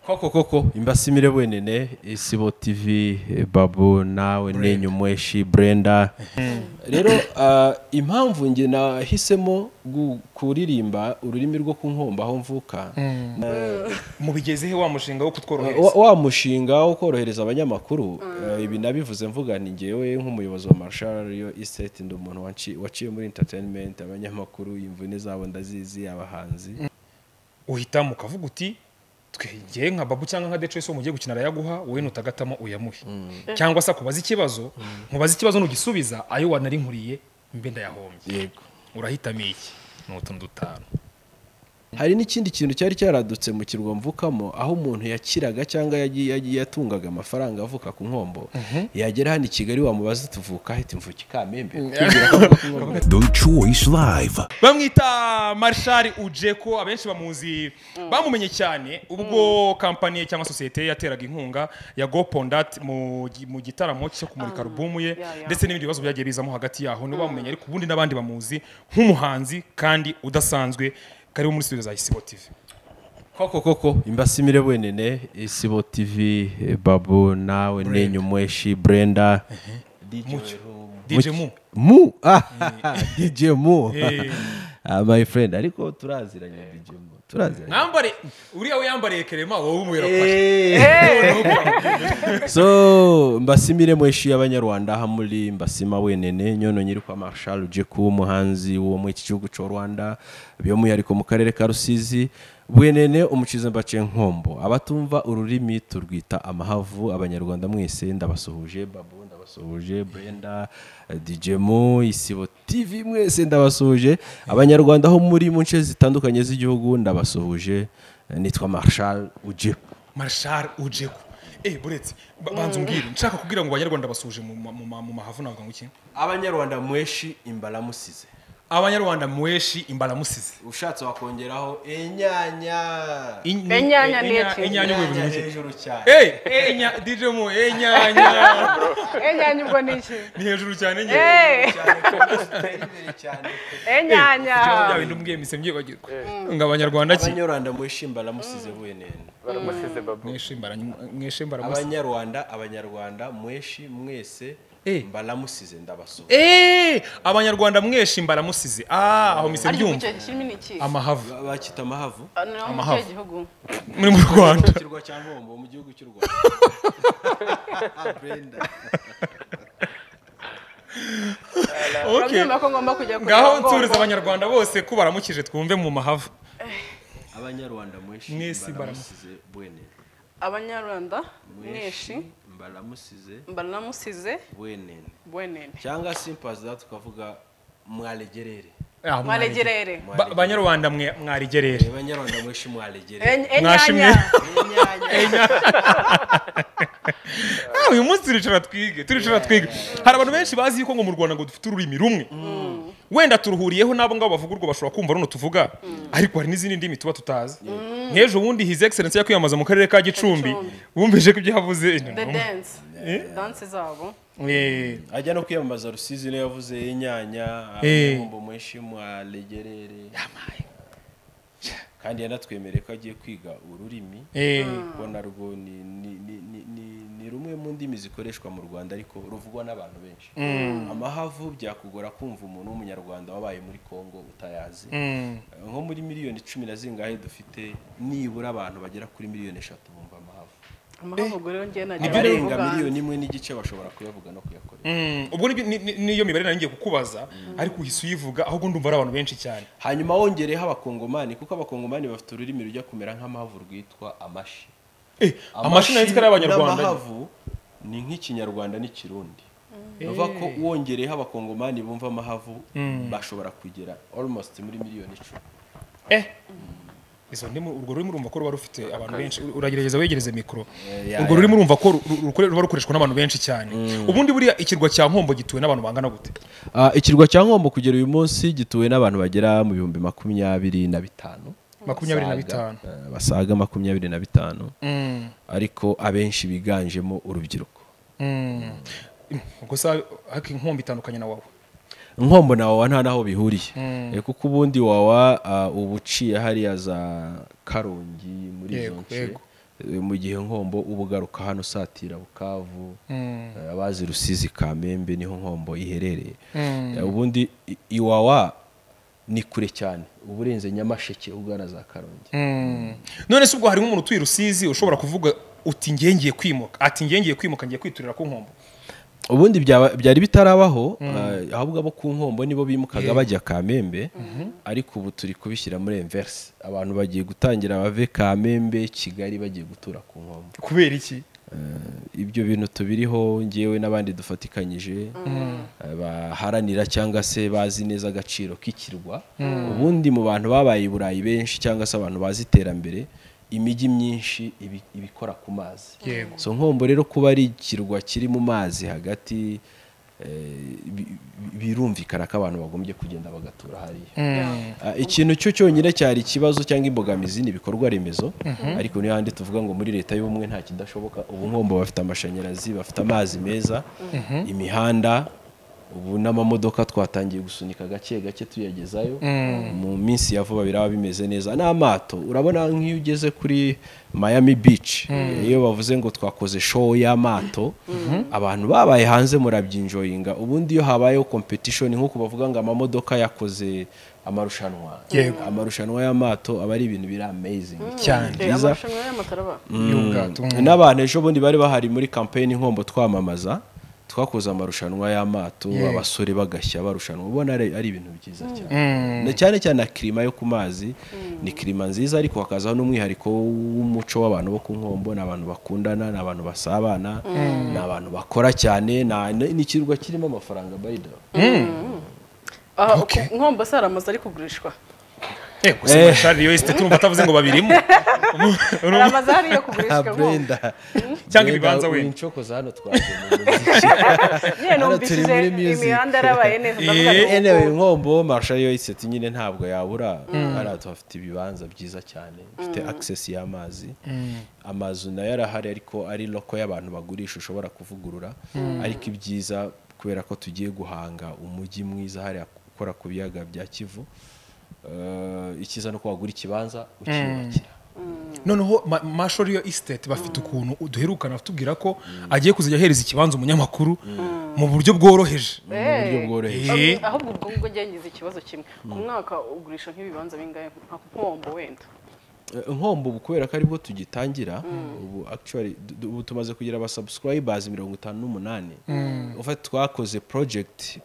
koko koko imbasimire bwenene isibo tv eh, babu nawe nenyumweshi brenda rero ah, impamvu nge nahisemo gu- kuririmba ururimi rwo kunkomba aho mvuka mubigezehe wa mushinga wo wa, kutworohereza wa mushinga wo korohereza abanyamakuru eh, ibi nabivuze mvuga ni ngewe nk'umuyobozi wa marshal yo estate ndi umuntu waci- waciye muri entertainment abanyamakuru imvune zabo ndazizi abahanzi uhitamo ukavuga uti twegeye nka babu cyangwa nka decoyisi wo mugiye gukina arayaguha wowe nutagatamo uyamuhe cyangwa se akubaza ikibazo nkubaza ikibazo nugisubiza ayo wanari nkuriye mbe ndayahombye yego urahitamo iki ni utuntu dutanu hari n'ikindi kintu cyari cyaradutse mu kirwa mvukamo aho umuntu yakiraga cyangwa yagiye yagiye yatungaga amafaranga avuka ku nkombo yagera hano i kigali wamubaza tuvuka ahita imvuka ikamembe kugira ngo avuke inkombo. The Choice Live. bamwita marshal ujeko abenshi bamuzi bamumenye cyane ubwo kampani cyangwa sosiyete ye yateraga inkunga ya gopondat mu gi- mu gitaramo cyo kumurika alubumu ye ya, ya. ndetse n'ibindi bibazo byagiye bizamo hagati yaho nibo bamumenye ariko ubundi n'abandi bamuzi nk'umuhanzi kandi udasanzwe karibu muri studio za isibo tv koko koko imbasimire bwenene isibo tv eh, babu nawe nenyumweshi brenda mucyo dj mu mu ah, dj mu Eh. Ah, my friend ariko turaziranye dj mu turaziranye mwambare uriya wiyambariye kerema wowe umubera so mbasimire mweshi y'abanyarwanda aha muri mbasima wenene nyono nyiri kwa marshal uje kuba umuhanzi wo mu iki gihugu cy'u rwanda by'umwihariko mu karere ka rusizi bwenene umucize mbace nkombo abatumva ururimi turwita amahavu abanyarwanda mwese ndabasuhuje babu ndabasuhuje brenda eh, dj mo isibo tv mwese ndabasuhuje abanyarwanda aho muri mu nce zitandukanye z'igihugu ndabasuhuje Eh, nitwa marshal uje marshal ujeko eh buretse ba- banza umbwire nshaka kugira ngo abanyarwanda basuje mu ma- mu ma- mu mahavu navuga ngo iki abanyarwanda mweshi imbaramusize abanyarwanda mweshi imbaramusize ushatse wakongeraho inyanya Inyanya inya- ndetse. inyanya ubuyobozi Inyanya buke. hejuru cyane Eh, eh, inya- DJ mu eh, inyanya enyanya ubwo ni iki ni hejuru cyane njye Eh, cyane ko zitera imbere cyane enyanya bya bintu mbwiye mise mbyibagirwa ngo abanyarwanda ki abanyarwanda mweshi imbaramusize bwenene baramusize babu mweshe imbara mweshe imbaramusize abanyarwanda abanyarwanda mweshi mwese Eh. mbaramusize ndabasuha eh abanyarwanda mweshe imbaramusize ah aho mise ari mu mbyumva cyo kirimo ni iki amahavu bakita amahavu Ah, no, mu Amahavu. kihe gihugu muri mu rwanda ikirwa cya nkombo mu gihugu cy'u rwanda Brenda. okay urabyumva ko ngomba kujya kureba ngaho ubwoko? nsuriza abanyarwanda bose ko baramukije twumve mu mahavu abanyarwanda mweshi Mwese mbaramusize bwenene abanyarwanda mweshi mbaramusize mbaramusize bwenene bwenene cyangwa simpazi aho tukavuga mwalegerere Ah, mwalegerere Ba- banyarwanda mwe mwarigerere abanyarwanda mweshi mwalegerere Eny- Mwashimye. enyanya enyanya Ah, uyu munsi turicara twige turicara twige hari abantu benshi bazi yuko ngo mu rwanda ngo dufite ururimi rumwe wenda turuhuriyeho n'abo ngabo bavuga urwo bashobora kumva runo tuvuga ariko hari n'izindi ndimi tuba tutazi nk'ejo bundi his excellence yakwiyamamaza mu karere ka gicumbi Gicumbi. wumvise ko ibyo yavuze the dance dance zabo Eh, ajya no kwiyamamaza rusizi niyo yavuze inyanya Eh. abanyambo mweshi mwalegerere kandi yanatwemereye ko agiye kwiga ururimi eh. kuko narwo ni, ni, ni, ni, ni, ni rumwe mu ndimi zikoreshwa mu rwanda ariko ruvugwa n'abantu benshi amahavu byakugora kumva umuntu w'umunyarwanda wabaye muri congo utayazi Mm. nko muri miliyoni icumi na zingahe dufite nibura abantu bagera kuri miliyoni eshatu bumva amahavu amahuguriro rero ngiye najya abarenga barabivuga. miliyoni imwe n'igice bashobora kuyavuga no kuyakoresha Mm. ubwo nibyo- ni- ni- niyo mibare nari ngiye kukubaza ariko uhise uyivuga ahubwo ndumva ari abantu benshi cyane hanyuma wongereho abakongomani kuko abakongomani bafite ururimi rujya kumera nk'amahavu rwitwa amashi Eh, amashini yanditswe n'abanyarwanda n'amahavu ni nk'ikinyarwanda n'ikirundi bivuga ko wongereho abakongomani bumva amahavu bashobora kugera almost muri miliyoni icumi Eh. Izo ndimi urwo rurimi urumva ko ruba rufite abantu benshi Ur- uragerageza wegereze mikoro ya, urwo ya. rurimi urumva ko ru- ru- rukore- ruba rukoreshwa n'abantu benshi cyane ubundi buriya ikirwa cya nkombo gituwe n'abantu bangana gute Ah, ikirwa cya nkombo kugera uyu munsi gituwe n'abantu bagera mu bihumbi makumyabiri na bitanu makumyabiri na Basaga, bitanu eh, basaga makumyabiri na bitanu Mm, ariko abenshi biganjemo urubyiruko mm. ubwo sa ariko inkombo itandukanye na wowe nkombo na wawa nta naho bihuriye Eh, kuko ubundi wawa ah, uba uciye hariya za karongi muri izo Yego, nce yego. Eh, mu gihe nkombo uba ugaruka hano satira bukavu eh, abazi rusizi kamembe niho nkombo iherereye Eh, ubundi i- iwawa ni kure cyane uba urenze nyamasheke ugana za karongi none se ubwo harimo umuntu utuye rusizi ushobora kuvuga uti ngiye ngiye kwimuka ati ngiye ngiye kwimuka ngiye kwiturira ku nkombo ubundi byaba- byari bitarabaho eh, ahubwo abo ku nkombo nibo bimukaga bajya kamembe ariko ubu turi kubishyira muri enverse abantu bagiye gutangira bave kamembe kigali bagiye gutura ku nkombo kubera iki ibyo bintu tubiriho ngewe n'abandi dufatikanyije eh, baharanira cyangwa se bazi neza agaciro k'ikirwa ubundi mu bantu babaye i burayi benshi cyangwa se abantu bazi iterambere imijyi myinshi ibi- ibikora ku mazi Yego. so nkombo rero kuba ari ikirwa kiri mu mazi hagati eh, bi- bi- birumvikana ko abantu bagombye kugenda bagatura hariya Ah, ikintu cyo cyonyine cyari ikibazo cyangwa imbogamizi ni ibikorwa remezo ariko niyo handi tuvuga ngo muri leta y'ubumwe nta kidashoboka ubu nkombo bafite amashanyarazi bafite amazi meza imihanda ubu n'amamodoka twatangiye gusunika gake gake tuyagezayo mu minsi ya vuba biraba bimeze neza n'amato urabona nk'iyo ugeze kuri Miami Beach iyo bavuze ngo twakoze show y'amato abantu babaye hanze murabyinjoyinga ubundi iyo habayeho competition nk'uko bavuga ngo amamodoka yakoze amarushanwa Yego. amarushanwa y'amato aba ari ibintu biri amazing cyane Eh, Byiza. amarushanwa y'amataraba y'ubwato mm. n'abantu ejo bundi bari bahari muri campaign inkombo twamamaza twakoze amarushanwa y'amato abasore bagashya barushanwa ubona ari ari ibintu byiza cyane Na cyane cyane na kirima yo ku mazi ni kirima nziza ariko hakazaho n'umwihariko w'umuco w'abantu bo ku nkombo ni abantu bakundana ni abantu basabana ni abantu bakora cyane na- ni ni ikirwa kirimo amafaranga by the way. aha Okay. ku- nkombo se hari amazu ari kugurishwa Eh, gusa Eh. amashari yo esite turumva atavuze ngo babirimo hari amazu ahari yo Ah, kugurishwa nkombo Brenda Cyangwa ibibanza wenda. wincokoza hano twaje yewe Hano turi numvishije muri music. imihanda yarabaye neza ndavuga Eh, ngo- anyway nkombo marshal yo iseti nyine ntabwo yabura hariya tuhafite ibibanza byiza cyane bifite access y'amazi amazu nayo arahari ariko ari loko y'abantu bagurisha ushobora kuvugurura ariko ibyiza kubera ko tugiye guhanga umujyi mwiza hariya ukora ku biyaga bya kivu eh, icyiza ni uko wagura ikibanza ukiyubakira noneho Ma- mashori yo estate bafite ukuntu duherukana batubwira ko agiye kuzajya ahereza ikibanza umunyamakuru mu buryo bworoheje mu buryo bworoheje Eh. ahubwo ubwo ngubwo ngize ikibazo kimwe ku mwaka ugurisha nk'ibibanza bingahe nka nkombo wenda Eh, nkombo ubu kubera ko aribwo tugitangira ubu actually du- du- ubu tumaze kugira aba subscribers mirongo itanu n'umunani ufite twakoze project i-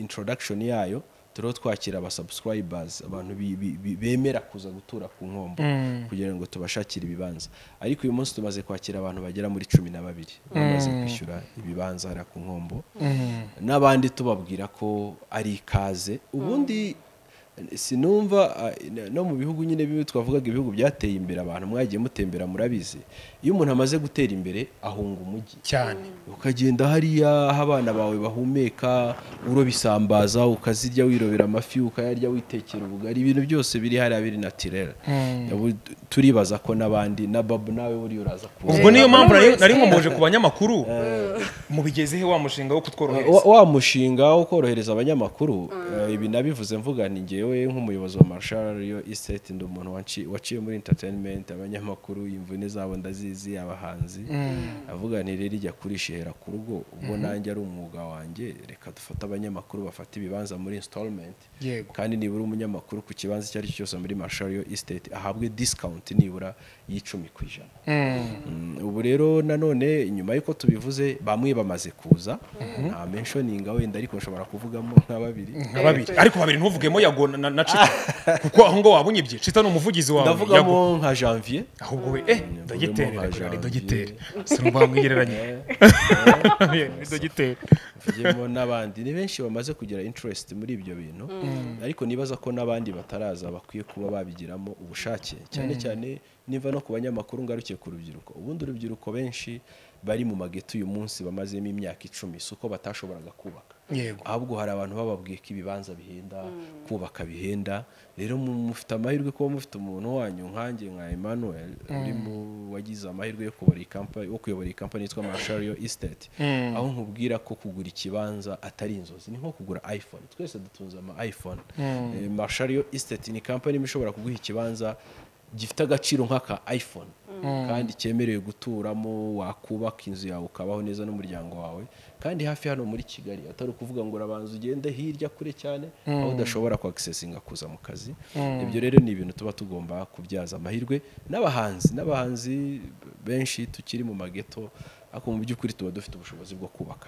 introduction yayo turiho twakira aba subscribers abantu bi- bi- bi- bemera kuza gutura ku nkombo kugira ngo tubashakire ibibanza ariko uyu munsi tumaze kwakira abantu bagera muri cumi na babiri bamaze kwishyura ibibanza hariya ku nkombo n'abandi tubabwira ko ari ikaze ubundi sinumva ah, n- no mu bihugu nyine bimwe twavugaga ibihugu byateye imbere abantu mwagiye mutembera murabizi iyo umuntu amaze gutera imbere ahunga umujyi cyane ukagenda hariya aho abana bawe bahumeka uroba isambaza ukazirya wirobera amafi ukayarya witekera ubugari ibintu byose biri hariya biri natirere Ubu turibaza ko n'abandi na babu nawe buriya uraza kuza ubwo niyo mpamvu nari- Buri wese. nari nkomoje ku banyamakuru mubigeze he wa mushinga wo wa, kutworohereza wa mushinga wo korohereza abanyamakuru eh, ibi nabivuze mvuga ni ngewe nk'umuyobozi wa Marshall yo Estate ndi umuntu wanci- waciye muri entertainment abanyamakuru imvune zabo ndazizi abahanzi avuga nti rero ijya kurishihera ku rugo ubwo nanjye ari umwuga wanjye reka dufate abanyamakuru bafate ibibanza muri installment Yego. kandi nibura umunyamakuru ku kibanza icyo ari cyo cyose muri Marshall yo Estate ahabwe discount nibura y'icumi ku ijana Mm, ubu rero nanone nyuma y'uko tubivuze bamwe bamaze kuza nta menshoninga wenda ariko nshobora kuvugamo nka babiri nka babiri ariko babiri ntuvugemo yago na- na na cita kuko aho ngo wabunyibyye cita ni umuvugizi wawe Yago. ndavugamo nka janvier ahubwo we eh dogiteri nka reka ni Janvier. dogiteri sinumva wamwigereranya ni dogiteri mvugemo n'abandi ni benshi bamaze kugira interest muri ibyo bintu ariko nibaza ko n'abandi bataraza bakwiye kuba babigiramo ubushake cyane cyane niva no ku banyamakuru ngarukiye ku rubyiruko ubundi urubyiruko benshi bari mu mageto uyu munsi bamazemo imyaka icumi si uko batashoboraga kubaka Yego. ahubwo hari abantu bababwiye ko ibibanza bihenda kubaka bihenda rero mu- mufite amahirwe kuba mufite umuntu wanyu nkanjye nka Emmanuel uri mu wagize amahirwe yo kuyobora iyi company wo kuyobora iyi company yitwa Marshall yo Estate aho nkubwira ko kugura ikibanza atari inzozi ni nko kugura iPhone twese dutunze ama iPhone Eh, Marshall yo Estate ni company imwe ishobora kuguha ikibanza gifite agaciro nk'aka iPhone kandi cyemerewe guturamo wakubaka inzu yawe ukabaho neza n'umuryango wawe kandi hafi hano muri kigali atari ukuvuga ngo urabanza ugende hirya kure cyane aho udashobora kwagisesinga kuza mu kazi ibyo rero ni ibintu tuba tugomba kubyaza amahirwe n'abahanzi n'abahanzi benshi tukiri mu mageto ariko mu by'ukuri tuba dufite ubushobozi bwo kubaka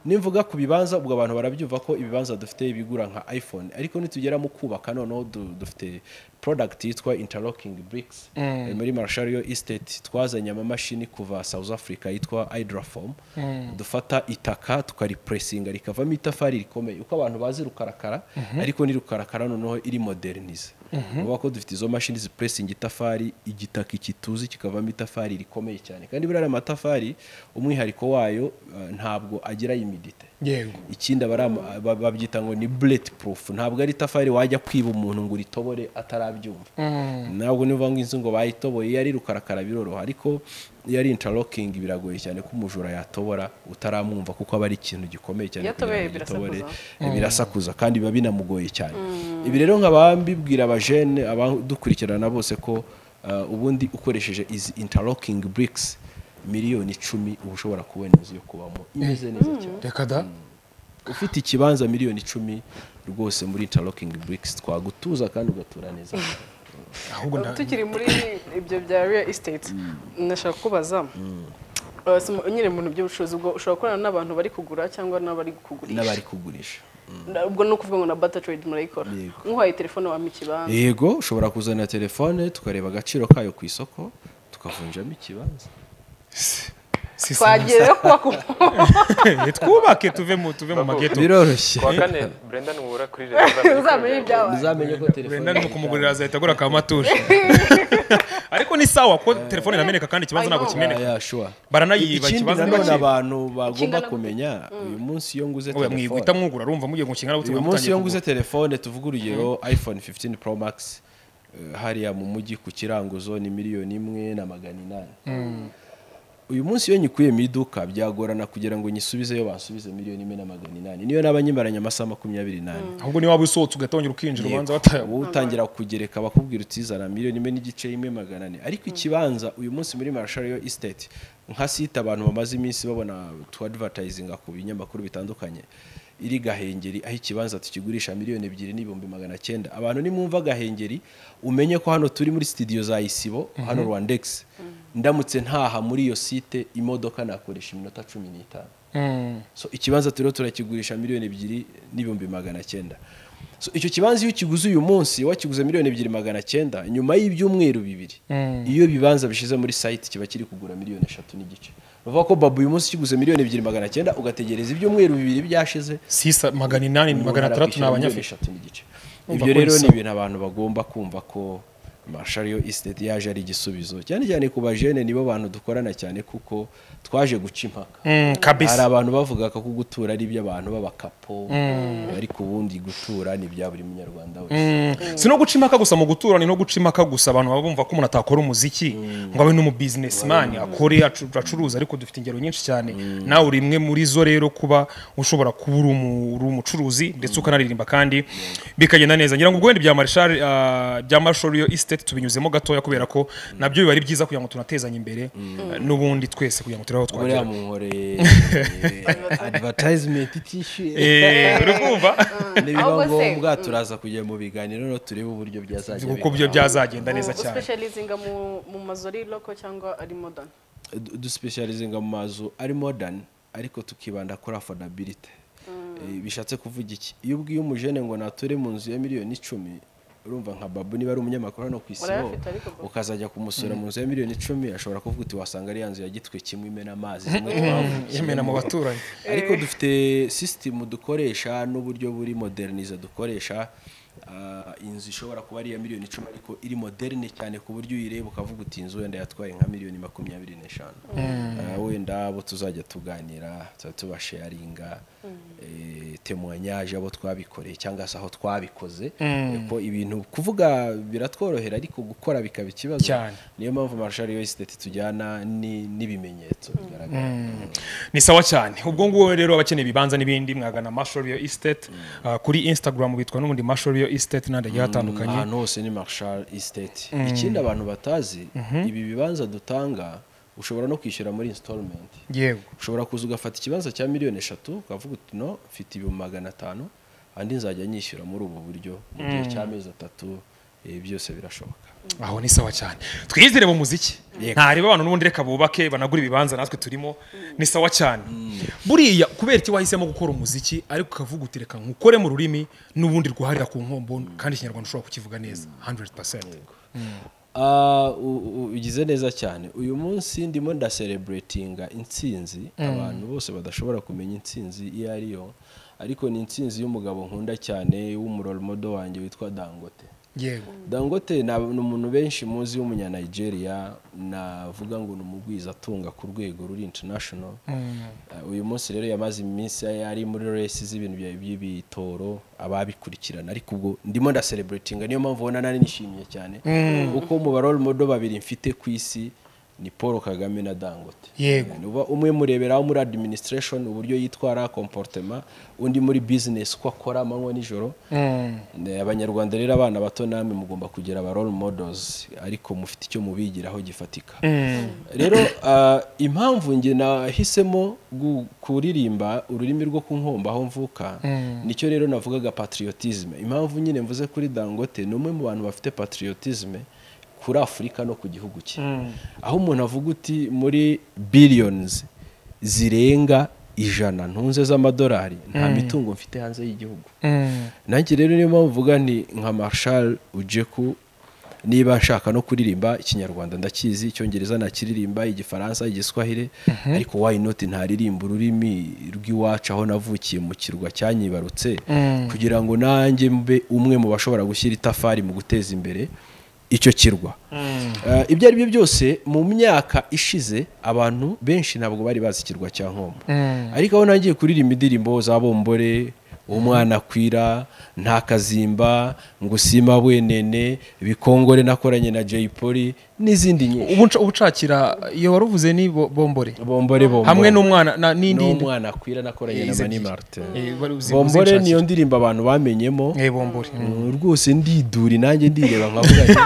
nimvuga ku bibanza ubwo abantu barabyumva ko ibibanza dufite bigura nka iphone ariko nitugera mu kubaka noneho du- dufite product yitwa interlocking bricks Eh, muri marshal yo estate twazanye amamashini kuva south africa yitwa hydraform dufata itaka tukaripuresinga rikavamo itafari rikomeye uko abantu bazi rukarakara ariko ni rukarakara noneho iri modernize uvuga ko dufite izo mashini zipuresinga itafari igitaka ikituzi kikavamo itafari rikomeye cyane kandi buriya aya matafari umwihariko wayo eh, ntabwo agira imidite yego ikindi aba ari ama- ba- babyita ngo ni bullet proof ntabwo ari itafari wajya kwiba umuntu ngo uritobore atarabyumva ntabwo nivuga ngo inzu ngo bayitoboye iyo ari rukarakara biroroha ariko iyo ari interlocking biragoye cyane ko umujura yatobora utaramwumva kuko aba ari ikintu gikomeye cyane Iyo atoboye kugira ngo agitobore. birasakuza. Eh, birasakuza kandi biba binamugoye cyane ibi rero nkaba mbibwira abajene abadukurikirana bose ko eh, ubundi ukoresheje izi interlocking bricks miliyoni icumi uba ushobora kubona inzu yo kubamo imeze neza cyane reka da ufite ikibanza miliyoni icumi rwose muri interlocking bricks twagutuza kandi ugatura neza ahubwo nda tukiri muri ibyo bya real estate nashaka kubaza eh, si mu- nyine mu bintu by'ubucuruzi ubwo ushobora gukorana n'abantu bari kugura cyangwa n'abari kugurisha n'abari kugurisha Na- ubwo ni ukuvuga ngo na bata trade murayikora Yego. nk'uhaye telefone wampa ikibanza yego ushobora kuzana telefone tukareba agaciro kayo ku isoko tukavunjamo ikibanza si twagiye rero kubaka Eh, twubake tuve mu tuve mu mageto biroroshye kuwa kane Brendan Wura kuri Rezo uzamenye ibyawe uzamenye ko telefone wenda ni kumugurira azahita agura ka matushe ariko ni sawa ko telefone irameneka kandi ikibanza ntabwo kimeneka Ya, ya, sure. baranayiba ikindi ikibanza nanone ntibakiba abantu bagomba Kingana gute? kumenya uyu munsi iyo nguze oya telefone mwihita mwugura urumva mugiye mu kingana uyu butumwa munsi mutangiye iyo kugura nguze telefone tuvuga urugero iphone 15 pro max eh, hariya mu mujyi ku kiranguzo ni miliyoni imwe na magana inani uyu munsi iyo nyikuye mu iduka byagorana kugira ngo nyisubizeyo bansubize miliyoni imwe na magana inani niyo naba nyimaranye amasaha makumyabiri n'ane ahubwo niba waba usohotse ugatongera ukinjira ubanza watayabona wowe utangira kugereka bakubwira utizana miliyoni imwe n'igice imwe magana ane ariko ikibanza uyu munsi muri marshal yo estate nka site abantu bamaze iminsi babona tuwadivatayizinga ku binyamakuru bitandukanye iri gahengeri aho ikibanza tukigurisha miliyoni ebyiri n'ibihumbi magana cyenda abantu nimwumva gahengeri umenye ko hano turi muri sitidiyo za isibo hano rwandex ndamutse ntaha muri iyo site imodoka nakoresha iminota cumi n'itanu so ikibanza turiho turakigurisha miliyoni ebyiri n'ibihumbi magana cyenda so icyo kibanza iyo ukiguze uyu munsi wakiguze miliyoni ebyiri magana cyenda nyuma y'ibyumweru bibiri iyo ibibanza bishize muri site kiba kiri kugura miliyoni eshatu n'igice bavuga ko babu uyu munsi ukiguze miliyoni ebyiri magana cyenda ugategereza ibyumweru bibiri byashize sisa magana inani umuntu magana atandatu ni arakwishyura miliyoni abanyafurika eshatu n'igice Umva ibyo ko rero ni bisa. ibintu abantu bagomba kumva ko mashariyo isiteti yaje ari igisubizo cyane cyane ku bajene nibo bantu dukorana cyane kuko twaje guca impaka Mm, hari kabisa abantu bavugaga ko gutura ari iby'abantu b'abakapo ariko ubundi gutura ni ibya buri munyarwanda wese Mm, si no guca impaka gusa mu gutura ni no guca impaka gusa abantu baba bumva ko umuntu atakora umuziki ngo abe n'umubizinesimani akore acu- acuruza ariko dufite ingero nyinshi cyane nawe uri imwe muri zo rero kuba ushobora kuba uri umu- uri umucuruzi ndetse ukanaririmba kandi bikagenda neza ngira ngo ubwo wenda ibya marshal ah, bya marshal yo estate tubinyuzemo gatoya kubera ko nabyo biba ari byiza kugira ngo tunatezanye imbere eh, n'ubundi twese kugira ngo turebe aho twagera buriya munkoreye advertisement itishyuye Eh, uri kumva nibiba Ahubwo se, ngombwa turaza kujya mu biganiro no turebe uburyo byazajya uko bikora. byo byazagenda neza cyane uspecializinga mu mu mazu ari loko cyangwa ari modern du- dusipesharizinga mu mazu ari modern ariko tukibanda kuri affordability Eh, bishatse kuvuga iki iyo ubwiye umujene ngo nature mu nzu ya miliyoni icumi urumva nka babu niba ari umunyamakuru hano ku isi ho Urayafite ariko Babu. ukazajya kumusura mu nzu ya miliyoni icumi ashobora kuvuga uti wasanga ari ya nzu ya gitwe kimwe imena amazi zimwe twavukiye yemena mu baturanyi ariko dufite sisitemu dukoresha n'uburyo buri modernize dukoresha ah, inzu ishobora kuba ari iya miliyoni icumi ariko iri moderne cyane ku buryo uyireba ukavuga uti inzu wenda yatwaye nka miliyoni makumyabiri n'eshanu Ah, wenda abo tuzajya tuganira tuba tubasheyaringa eh, temuwanyaje abo twabikoreye cyangwa se aho twabikoze ko ibintu kuvuga biratworohera ariko gukora bikaba ikibazo Cyane. niyo mpamvu marshal yo esiteti tujyana ni- n'ibimenyetso bigaragara ni sawa cyane ubwo ngubu rero abakeneye ibibanza n'ibindi mwagana marshal real estate uh, kuri instagram bitwa n'ubundi marshal real estate n'andi agiye atandukanye ahantu hose ni marshal estate ikindi abantu batazi ibi bibanza dutanga ushobora no kwishyura muri installment yego ushobora kuza ugafata ikibanza cya miliyoni eshatu ukavuga uti no mfite ibihumbi magana atanu andi nzajya nyishyura muri ubu buryo mu gihe cy'amezi atatu eh, byose birashoboka aho ni sawa cyane twizere mu muziki ntareba abantu n'ubundi reka bubake banagura ibibanza natwe turimo ni sawa cyane buriya kubera iki wahisemo gukora umuziki ariko ukavuga uti reka nkukore mu rurimi n'ubundi rwuharira ku nkombo kandi ikinyarwanda ushobora kukivuga neza 100% Ah, u- u- ugize neza cyane uyu munsi ndimo ndasereburetinga insinzi abantu bose badashobora kumenya insinzi iyo ari yo ariko ni insinzi y'umugabo nkunda cyane w'umurorimodo wanjye witwa dangote yego dangote ni ab- ni umuntu benshi muzi w'umunyanigeria navuga ngo ni umugwizatunga ku rwego ruri international Eh, uyu munsi rero yamaze iminsi ari muri resi z'ibintu bya- by'ibitoro ababikurikirana ariko ubwo ndimo ndasereburetinga niyo mpamvu ubona nari nishimiye cyane kuko mu baroromodo babiri mfite ku isi ni paul kagame na dangote Yego. uba umwe mureberaho muri administration uburyo yitwara comportement undi muri business uko akora amanywa nijoro Ne, abanyarwanda rero abana bato namwe mugomba kugira aba role models ariko mufite icyo mubigiraho gifatika rero ah, impamvu njye nahisemo gu- kuririmba ururimi rwo ku nkombo aho mvuka nicyo rero navugaga patriotisme impamvu nyine mvuze kuri dangote ni umwe mu bantu bafite patriotisme kuri afurika no ku gihugu cye aho umuntu avuga uti muri billions zirenga ijana ntunze z'amadolari nta mitungo mfite hanze y'igihugu nanjye rero niyo mpamvu mvuga nti nka marshal ujeku niba nshaka no kuririmba ikinyarwanda ndakizi icyongereza nakiririmba igifaransa igiswahire ariko why not ntaririmba ururimi rw'iwacu aho navukiye mu kirwa cyanyibarutse kugira ngo nanjye mbe umwe mu bashobora gushyira itafari mu guteza imbere icyo kirwa Eh, ibyo ari byo byose mu myaka ishize abantu benshi ntabwo bari bazi ikirwa cya nkombo ariko aho nagiye kuririmba indirimbo za bombore umwana akwira nta kazimba ngo usima bwenene bikongore nakoranye na jay polly n'izindi nyinshi ubu nca- ubu nshakira iyo wari uvuze ni bo- bombore bombore bombore hamwe n'umwana na- n'indi n'umwana akwira nakoranye na Izi mani ebyiri. martin Eh, wari uzi- bombore uzinshakira. niyo ndirimbo abantu bamenyemo Eh, bombore Mm, rwose ndiduri nanjye ndireba nkavuga nti-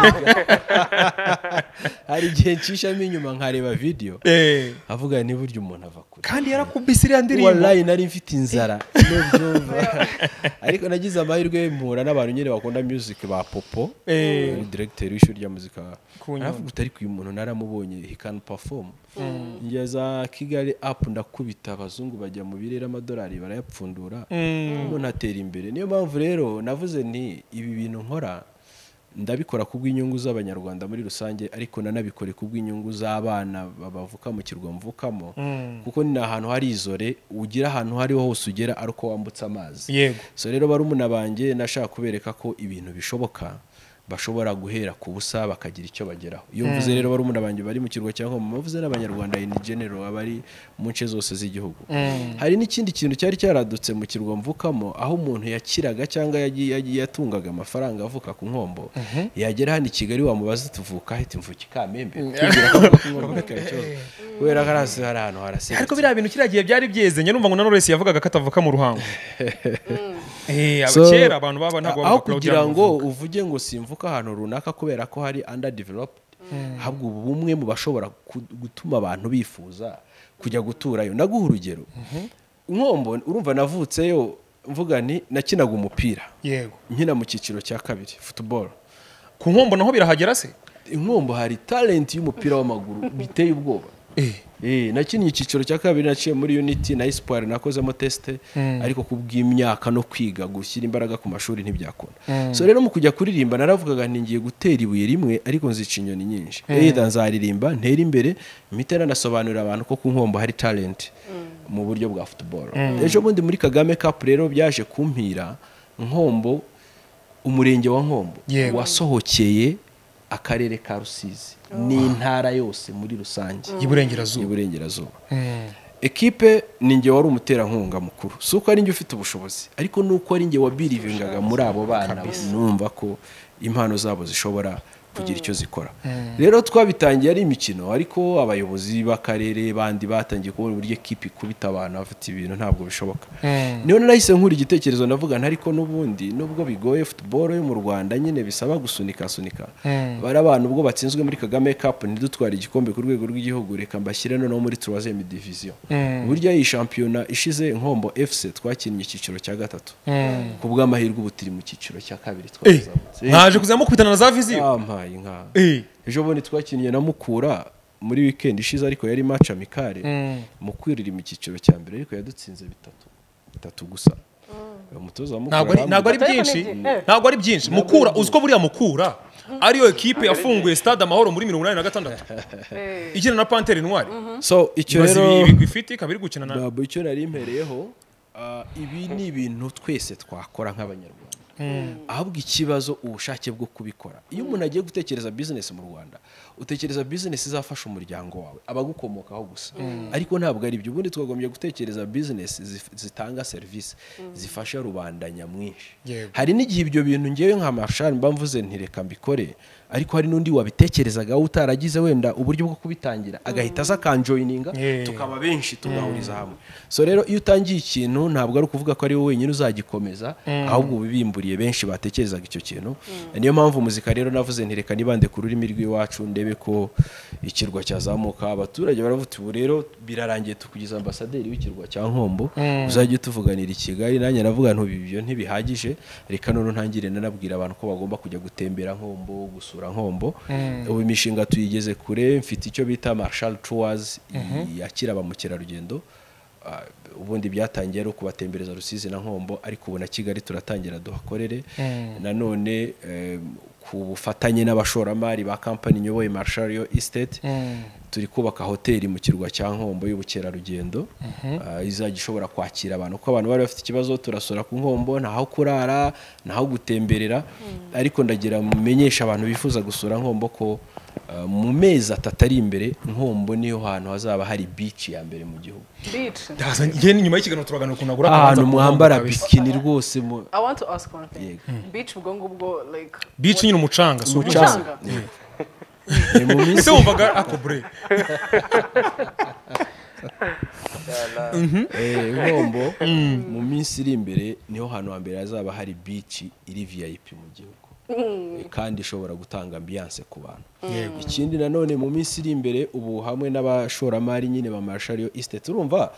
hari igihe nshishamo inyuma nkareba video Eh, avuga ni buryo umuntu ava kure kandi yarakubise iriya ndirimbo walayi nari mfite inzara n'ubyumva ariko nagize amahirwe mpura n'abantu nyine bakunda music ba popo Eh. ni director w'ishuri rya muzika Ku Nyundo. aravuga uti ariko uyu muntu naramubonye he can perform ngeza kigali up ndakubita abazungu bajya mu birere amadolari barayapfundura umuntu atera imbere niyo mpamvu rero navuze nti ibi bintu nkora ndabikora kubw'inyungu z'abanyarwanda muri rusange ariko nanabikore kubw'inyungu z'abana bavuka mu kirwa mvukamo kuko ni ahantu hari izore ugira ahantu aho ariho hose ugera ari uko wambutse amazi Yego. so rero barumuna banjye nashaka kubereka ko ibintu bishoboka bashobora guhera ku busa bakagira icyo bageraho iyo mvuze rero barumuna banjye bari mu kirwa cya Nkombo mvuze n'abanyarwanda in general abari mu nce zose z'igihugu hari n'ikindi kintu cyari cyaradutse mu kirwa mvukamo aho umuntu yakiraga cyangwa yagiye yagiye yatungaga amafaranga avuka ku nkombo yagera hano i Kigali wamubaza tuvuka ahita imvuka ikamembe kugira ngo avuke ku nkombo bikaba ikibazo kubera ko harazi hari ahantu haraseretse ariko biriya bintu kiriya gihe byari byeze njye numva ngo na Knowless yavugaga ko atavuka mu ruhango Eh, aba- So, kera abantu baba ntabwo aho bavuga kugira ngo uvuge ngo simvuka ahantu runaka kubera ko hari underdeveloped habwo ubu bumwe mu bashobora ku- gutuma abantu bifuza kujya guturayo naguha urugero nkombo urumva navutseyo mvuga ni nakinaga umupira yego nkina mu cyiciro cya kabiri football ku nkombo naho birahagera se inkombo hari talent y'umupira w'amaguru biteye ubwoba Eh, nakinnye icyiciro cya kabiri naciye muri unity na espoir nakozemo teste ariko kubw'imyaka no kwiga gushyira imbaraga ku mashuri ntibyakunda so rero mu kujya kuririmba naravugaga nti ngiye gutera ibuye rimwe ariko nzica inyoni nyinshi either nzaririmba ntera imbere mpita nanasobanurira abantu ko ku nkombo hari talent mu buryo bwa football ejo bundi muri kagame cup rero byaje kumpira nkombo umurenge wa nkombo Yego. wasohokeye akarere ka rusizi n'intara yose muri rusange y'iburengerazuba y'iburengerazuba ekipe ni nge wari umuterankunga mukuru si uko ari nge ufite ubushobozi ariko ni uko ari nge wabirivingaga muri abo bana numva ko impano zabo zishobora kugira icyo zikora rero twabitangiye ari imikino ariko abayobozi b'akarere bandi batangiye kubona uburyo ekipe ikubita abantu bafite ibintu ntabwo bishoboka niyo nahise nkura igitekerezo ndavuga nta ariko n'ubundi nubwo bigoye futuboro yo mu rwanda nyine bisaba gusunika sunika bari abantu ubwo batsinzwe muri kagame cup ntidutware igikombe ku rwego rw'igihugu reka mbashyire noneho muri turazeme diviziyo burya iyi shampiyona ishize nkombo fc twakinnye icyiciro cya gatatu ku bw'amahirwe ubu turi mu cyiciro cya kabiri twazamutse mwaje kuzamo kubitana na za viziyo yampaye inka Eh. ejo bundi twakinnye na mukura muri wikendi ishize ariko yari maci amikare mukura iri mu cyiciro cya mbere ariko yadutsinze bitatu bitatu gusa umutoza wa Mukura ntabwo ari ntabwo ari Ariko ni byinshi igihe. ntabwo ari byinshi mukura uzi ko buriya mukura ariyo ekipe yafunguye stade amahoro muri mirongo inani na gatandatu ikina na panteri ntwari yambwiye. so icyo ibaze rero ibigwi ifite ikaba iri gukina na ntabwo icyo nari mpereyeho ah, ibi ni ibintu twese twakora nk'abanyarwanda ahubwo ikibazo ubushake bwo kubikora iyo umuntu agiye gutekereza bizinesi mu rwanda utekereza bizinesi izafasha umuryango wawe abagukomokaho gusa ariko ntabwo ari ibyo ubundi twagombye gutekereza bizinesi zif- zitanga serivisi zifasha rubanda nyamwinshi Yego. hari n'igihe ibyo bintu ngewe nka marshal mba mvuze nti reka mbikore ariko hari n'undi wabitekerezagaho utaragize wenda uburyo bwo kubitangira agahita aza akanjoyininga Yeah. tuka tukaba benshi tugahuriza hamwe so rero iyo utangiye ikintu ntabwo ari ukuvuga ko ari wowe wenyine uzagikomeza ahubwo uba ubimburiye benshi batekerezaga icyo kintu niyo mpamvu muzika rero navuze ntireka nibande ku rurimi rw'iwacu ndebe ko ikirwa cyazamuka abaturage baravuga ubu rero birarangiye tukugize ambasaderi w'ikirwa cya nkombo uzajya utuvuganira i kigali nanjye navuga ntubi ibyo ntibihagije reka none ntangire nanabwira abantu ko bagomba kujya gutembera nkombo gusura nkombo ubu imishinga tuyigeze kure mfite icyo bita marshal tours yakira ba mukerarugendo Ah, ubundi byatangiye ari ukubatembereza rusizi na nkombo ariko ubu na kigali turatangira duhakorere nanone eh, ku bufatanye n'abashoramari ba kampani nyoboye marshal yo estate turi kubaka hoteli mu kirwa cya nkombo y'ubukerarugendo ah, izajya ishobora kwakira abantu kuko abantu bari bafite ikibazo turasura ku nkombo ntaho kurara ntaho gutemberera ariko ndagira mumenyeshe abantu bifuza gusura nkombo ko ah, mu mezi atatu ari imbere nkombo niyo hantu hazaba hari beach ya mbere mu gihugu Beach. Ndaza- njye nyuma y'ikiganiro turaganira ukuntu nagura akabanza ahantu ku mwambara nkombo kabisa. bikini rwose mu I want to ask one thing. Yego. Beach ubwo ngubwo like beach nyine umucanga si Umucanga. umucanga umucanga. ni mu ese minsi wumvaga ako bure eh, Nkombo mu minsi iri imbere niho hantu hambere hazaba hari beach iri VIP mu gihugu Eh, kandi ishobora gutanga ambiance ku bantu ikindi nanone mu minsi iri imbere ubu hamwe n'abashoramari nyine ba Marshall yo Estate urumva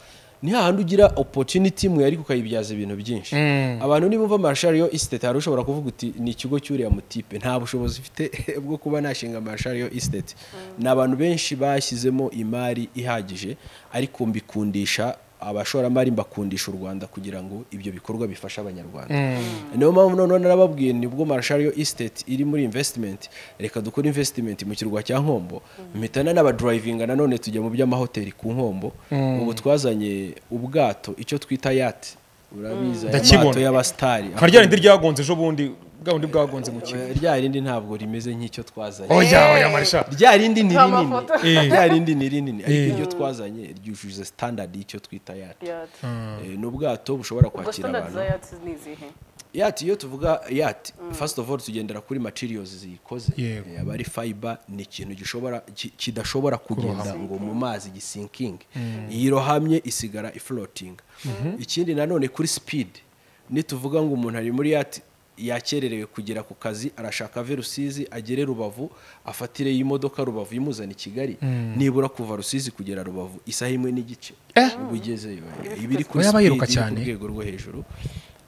ni hahandi ugira opportunity mwe ariko ukayibyaza ibintu byinshi abantu nibumva Marshall yo Estate hari ushobora kuvuga uti ni ikigo cy'uriya mutipe nta bushobozi mfite bwo kuba nashinga Marshall yo Estate ni abantu benshi bashyizemo imari ihagije ariko mbikundisha abashoramari mbakundisha u Rwanda kugira ngo ibyo bikorwa bifashe abanyarwanda niyo mpamvu noneho narababwiye nibwo marshal yo estate iri muri investment reka dukore investment mu kirwa cya nkombo mpitana n'abadrivinga nanone tujya mu by'amahoteli ku nkombo ubu twazanye ubwato icyo twita yati urabizi aya Ndakibona. mato y'abasitari nka rya rindi ryagonze ejo bundi bwa bundi bwagonze mu kigo rya rindi ntabwo rimeze nk'icyo twazanye oya oya marisha rya rindi ni Nta rinini mafoto. Eh. rya rindi ni rinini ariko Eh. iryo twazanye ryujuje standard y'icyo twita yati Yeah. Eh, ni ubwato bushobora Ubwo kwakira standard abantu za yachts ni izihe? yati iyo tuvuga yati first of all tugendera kuri materials ziyikoze Yego. Eh, aba ari fiber ni ikintu gishobora ki- kidashobora kugenda ngo mu mazi gisinking iyo irohamye isigara ifloating ikindi nanone kuri speed nituvuga ngo umuntu ari muri yati yakererewe kugera ku kazi arashaka ave rusizi agere rubavu afatire y'imodoka rubavu imuzana i kigali nibura kuva rusizi kugera rubavu isaha imwe n'igice uba ugezeyo iba iri kuri Oya, speed iri bayiruka ku cyane. rwego rwo hejuru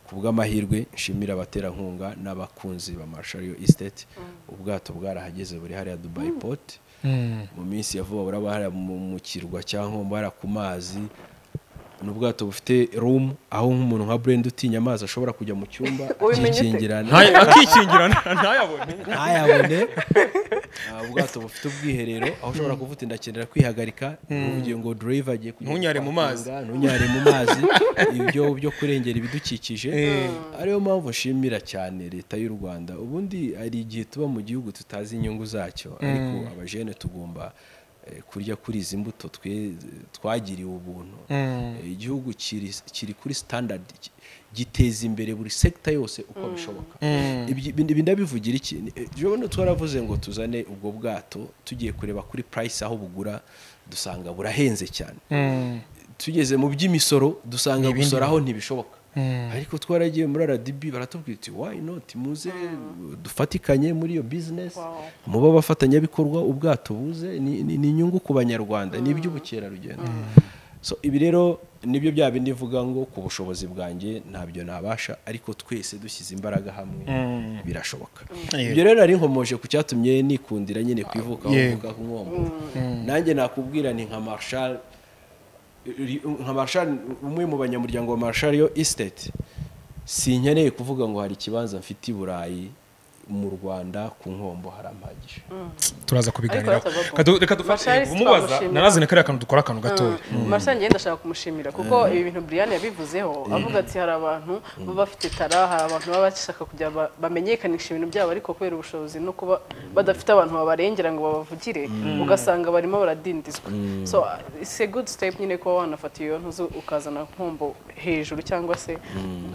ku bw'amahirwe nshimira abaterankunga n'abakunzi ba Marshall yo Estate ubwato bwarahageze buri hariya Dubai Port mu minsi ya vuba buraba hariya mu mu kirwa cya Nkombo hariya ku mazi ni ubwato bufite room aho nk'umuntu nka Brenda utinya amazi ashobora kujya mu cyumba Ubimenye ute? akikingirana Ntayo- akikingira ntayabone ntayabone Ah, ubwato bufite ubwiherero aho ushobora kuvuga uti ndakenera kwihagarika uvugiye ngo driver agiye kujya Ntunyare mu mazi. gupakinga, ntunyare mu mazi ibyo byo kurengera ibidukikije ariyo mpamvu nshimira cyane leta y'u Rwanda ubundi hari igihe tuba mu gihugu tutazi inyungu zacyo ariko abajene tugomba eh, kurya kuri izi mbuto twe- twagiriwe ubuntu Eh, igihugu kiri kiri kuri standard ki- giteza imbere buri sekita yose uko bishoboka Ibyi- ibi ibi ndabivugira iki Ni- eh, jewe no twaravuze ngo tuzane ubwo bwato tugiye kureba kuri price aho bugura dusanga burahenze cyane tugeze mu by'imisoro dusanga gusora aho ntibishoboka ariko twaragiye muri RDB baratubwira uti why not muze dufatikanye muri iyo business muba abafatanyabikorwa ubwato buze ni ni- ni inyungu ku banyarwanda ni iby'ubukerarugendo so ibi rero nibyo bya bindi mvuga ngo ku bushobozi bwanjye ntabyo nabasha ariko twese dushyize imbaraga hamwe birashoboka ibyo rero nari nkomoje ku cyatumye nikundira nyine kwivuka aho Yego. mvuga ku nkombo nanjye nakubwira ni nka marshal ri- nka marshal umwe mu banyamuryango wa marshal yo estate sinkeneye kuvuga ngo hari ikibanza mfite i burayi mu rwanda ku nkombo harampagije turaza kubiganiraho Ariko batava ku- Kadu- reka dufashe Marshal umubaza twamushimira. narazanye kariya kantu dukora akantu gatoya marshal njye ndashaka kumushimira kuko ibi bintu brian yabivuzeho avuga ati hari abantu baba bafite tara hari abantu baba bashaka kugira ngo ba- bamenyekanishe ibintu byabo ariko kubera ubushobozi no kuba badafite abantu babarengera ngo babavugire ugasanga barimo baradindizwa so uh, it's a good step nyine kuba wanafata iyo ntuzi ukazana nkombo hejuru cyangwa se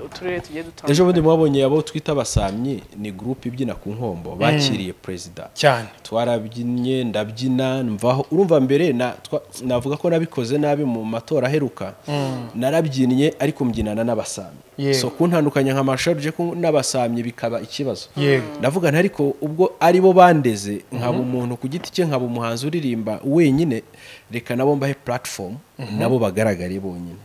uturere tugiye dutandukanye ejo bundi mwabonye abo twita abasamyi ni gurupe ibyina ku nkombo bakiriye perezida cyane twarabyinnye ndabyina mvaho urumva mbere na- twa- navuga ko nabikoze nabi mu matora aheruka narabyinnye ariko mbyinana n'abasamyi Yego. so kuntandukanya nka marshal uje ku- n'abasamyi bikaba ikibazo Yego. ndavuga nti ariko ubwo ari bo bandeze nkaba umuntu ku giti cye nkaba umuhanzi uririmba wenyine reka nabo mbahe platform nabo bagaragare bonyine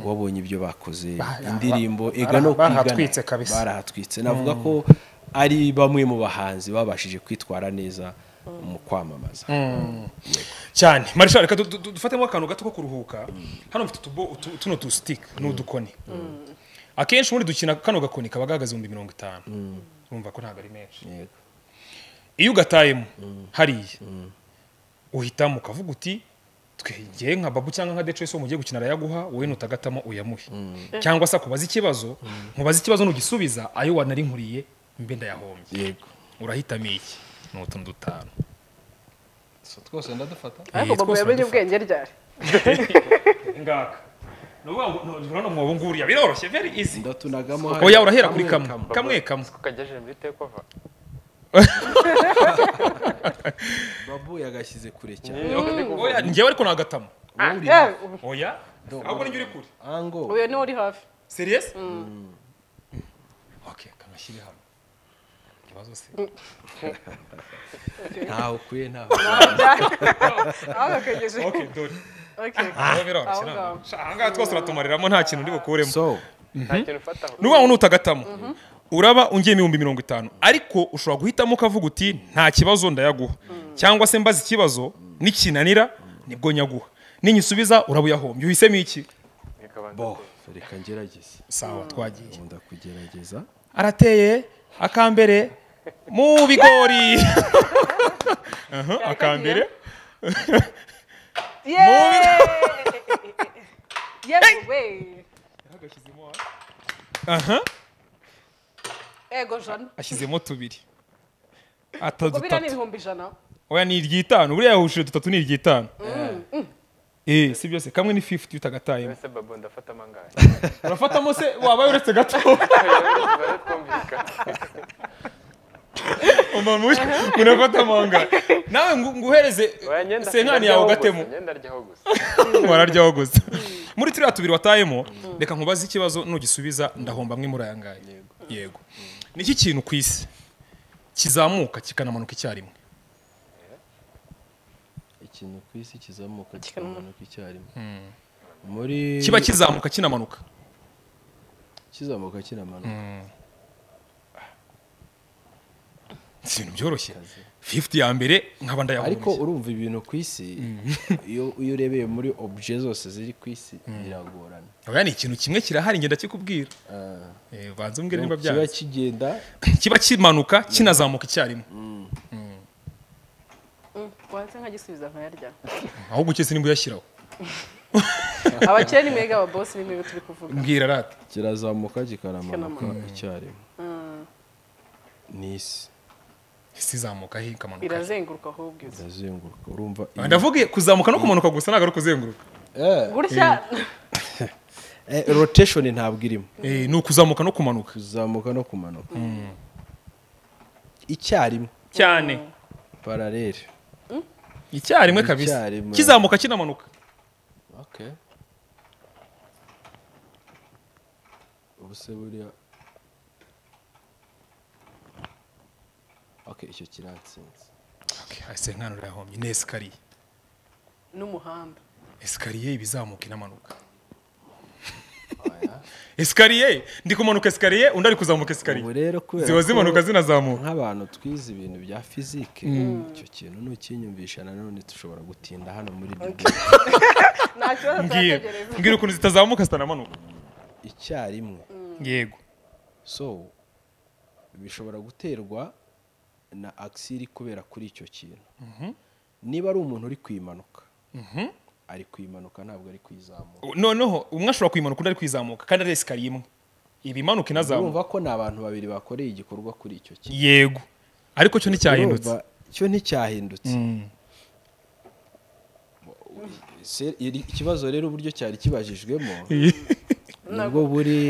wabonye ibyo bakoze indirimbo ega bara- no kwigana barahatwitse kabisa. barahatwitse navuga ko ari bamwe mu bahanzi babashije kwitwara neza mu kwamamaza cyane marishari reka du- du- du- dufatemo akantu gato ko kuruhuka hano mfite utubo utu- tuno tu sitike ni udukoni akenshi ubundi dukina kano gakoni kaba gahagaze ibihumbi mirongo itanu urumva ko ntabwo ari menshi Yego. iyo ugatayemo hariya uhitamo ukavuga uti twegeye nka babu cyangwa nka decesi mugiye gukina arayaguha wowe nutagatamo uyamuhe cyangwa se akubaza ikibazo nkubaza ikibazo nugisubiza ayo wanari nkuriye mbe ndayahombye yego urahitamo iki ni utuntu dutanu twose ndadufata ariko twose babu yamenye baradufata. ubwenge ryari ngaka ni ukuvuga ngo ntugira no mwobo nguriya biroroshye very easy ndatunagamo oya urahera kuri kamwe kamwe kamwe kagejeje muri tekova babu yagashyize kure cyane oya njyewe ariko nagatamo Yeah, oya ahubwo ninjye uri kure ango uyu niwe uri hafi serious okay kamashyire hano ikibazo se ntawe ukuye ntawe aho yakegeje okay dore Okay. aho biroroshye Aho ngaho. ntabwo Sha, aha ngaha twose uratumariramo nta kintu ndi bukuremo so nta kintu ufataho ni ukuvuga ngo nutagatamo uraba ungiyemo ibihumbi mirongo itanu ariko ushobora guhitamo ukavuga uti nta kibazo ndayaguha cyangwa se mbaza ikibazo nikinanira nibwo nyaguha ninyisubiza uraba uyahombye uhisemo iki nikabanza bo reka ngerageze sawa twagiye nkunda kugerageza arateye akambere mu bigori Aha, akambere Yeah! Yes, way. aha Ego jana. ashyizemo tubiri Ubwo biriya ni atadutatu ibihumbi ijana. oya ni iry'itanu buriya yahuje dutatu ni iry'itanu eh si byose kamwe ni 50 utagatayemo mbese babo ndafata amangahe urafatamo se wabaye uretse gato Tuba twumvikana umama uje unafata amanga nawe ngo- nguhereze Oya, nyenda- senkani ndaryaho yawe gusa, ugatemo nyenda aryaho gusa wararyaho gusa muri turiya tubiri watayemo reka nkubaze ikibazo nugisubiza ndahomba amwe muri aya ngaya yego ni iki kintu ku isi kizamuka kikanamanuka icyarimwe ikintu ku isi kizamuka kikamanuka icyarimwe muri kiba kizamuka kinamanuka kizamuka kinamanuka si ibintu byoroshye 50 ya mbere nkaba ariko ndayahombye urumva ibintu ku isi iyo iyo urebeye muri obje zose ziri ku isi biragorana oya ni ikintu kimwe kirahari ngenda kikubwira Ah. Eh, banza umbwire niba kiba byanze kigenda kiba kimanuka kinazamuka icyarimwe Wahise nkagisubiza nkayarya. ahubwo ukese nimba uyashyiraho Abakire ni mega ababosi ni mega turi kuvuga. mbwira rata kirazamuka kikanamanuka Kikanamanuka. icyarimwe ni isi isi izamuka he ikamanuka he irazenguruka ahubwo iza irazenguruka urumva Ah, ndavuga kuzamuka no kumanuka gusa ntabwo ari ukuzenguruka gutya Eh, rotation ntabwo irimo Eh, ni ukuzamuka no kumanuka kuzamuka no kumanuka icyarimwe cyane paralele icyarimwe kabisa Icyarimwe. kizamuka kinamanuka ubu se buriya okay icyo kiratsinze Okay, hasi nkanura yahomye ni esikariye n'umuhanda esikariye iba izamuka inamanuka esikariye ndi kumanuka esikariye undi ari kuzamuka ubu esikariye rero kubera ziba ko zimanuka zinazamuka nk'abantu twize ibintu bya fizike icyo kintu nukinyumvisha nanone dushobora gutinda hano muri bibiri nta kibazo ngiye turategereza mbwira ukuntu zitazamuka zitanamanuka icyarimwe yego so bishobora guterwa na agisi iri kubera kuri icyo kintu niba ari umuntu uri kwimanuka ari kwimanuka ntabwo ari kwizamuka noneho umwe ashobora kuyimanuka undi ari kwizamuka kandi ari esikariye imwe iba imanuka inazamuka urumva ko ni abantu babiri bakoreye igikorwa kuri icyo kintu yego ariko cyo nticyahindutse Urumva, cyo nticyahindutse Mm. Se- iri- ikibazo rero uburyo cyari kibajijwemo nibwo buri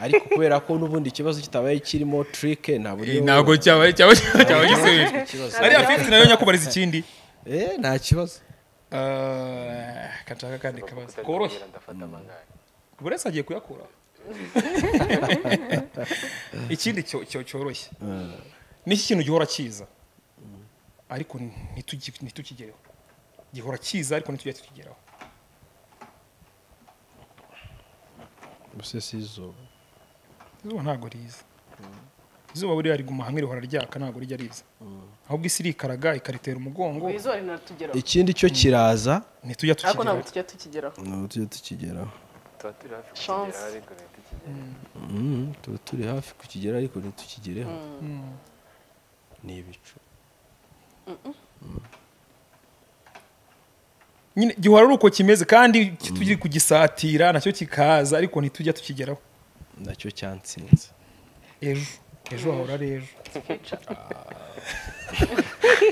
ariko kubera ko n'ubundi ikibazo kitabaye kirimo trike nta buryo ntabwo cyaba cyaba cyaba gisubiye Ikibazo. ariya fifiti nayo nyakubariza ikindi Eh, nta kibazo Ah, kanshaka kandi kabazo koroshye ndafata amangahe buri wese agiye kuyakura ikindi cyo- cyo- cyoroshye n'iki kintu gihora kiza ariko ntitugi- ntitukigereho gihora kiza ariko ntitujya tukigeraho gusa si izuba izuba ntabwo riza izuba buriya riguma hamwe rihora ryaka ntabwo rijya riza ahubwo isi irikaraga ikaritera umugongo izuba rinatugeraho ikindi cyo kiraza ntitujya ariko ntabwo tukigeraho tujya tukigeraho ni uburyo tukigeraho tuba turi hafi Chance. kukigeraho ariko ntitukigere Mm, tuba turi hafi kukigera ariko ntitukigereho ni ibicu nyine gihora ari uko kimeze kandi tujye kugisatira nacyo kikaza ariko ntitujya tukigeraho nacyo cyantsinze ejo ejo hahora ari ejo Kica.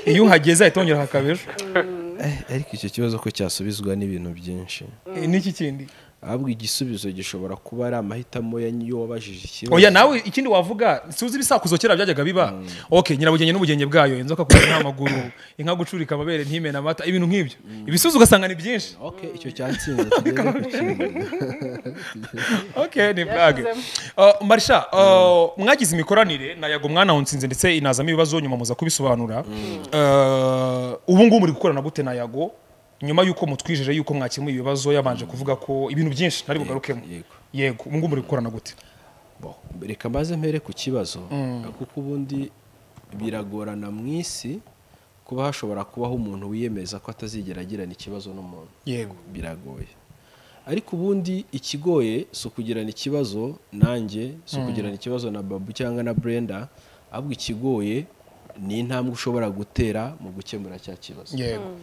iyo uhageze hahita hongera hakaba ejo Eh, ariko icyo kibazo ko cyasubizwa n'ibintu byinshi Eh, n'iki kindi ahubwo igisubizo gishobora kuba ari amahitamo ya y'uwabajije ikibazo oya nawe ikindi wavuga suzi ibisakuzo kera byajyaga biba ok nyirabugenge n'ubugenge bwayo inzoka kugira nta maguru inka gucurika amabere ntimena amata ibintu nk'ibyo ibisubizo ugasanga ni byinshi okay icyo cyatsinze tugere ku kindi ok ni bwage Uh, marisha uh, mwagize imikoranire na yago mwanahonsinze ndetse inazamo ibibazo nyuma muza kubisobanura Uh, ubu ngubu muri gukorana gute na yago nyuma y'uko mutwijeje y'uko mwakemuye ibibazo yabanje kuvuga ko ibintu byinshi ntari bugarukemo yego. yego ubu ngubu muri gukorana gute Bo, reka mbaze mpere ku kibazo kuko ubundi biragorana mu isi kuba hashobora kubaho umuntu wiyemeza ko atazigera agirana ikibazo n'umuntu yego biragoye ariko ubundi ikigoye si ukugirana ikibazo nanjye si ukugirana ikibazo na babu cyangwa na brenda ahubwo ikigoye ni intambwe ushobora gutera mu gukemura cya kibazo yego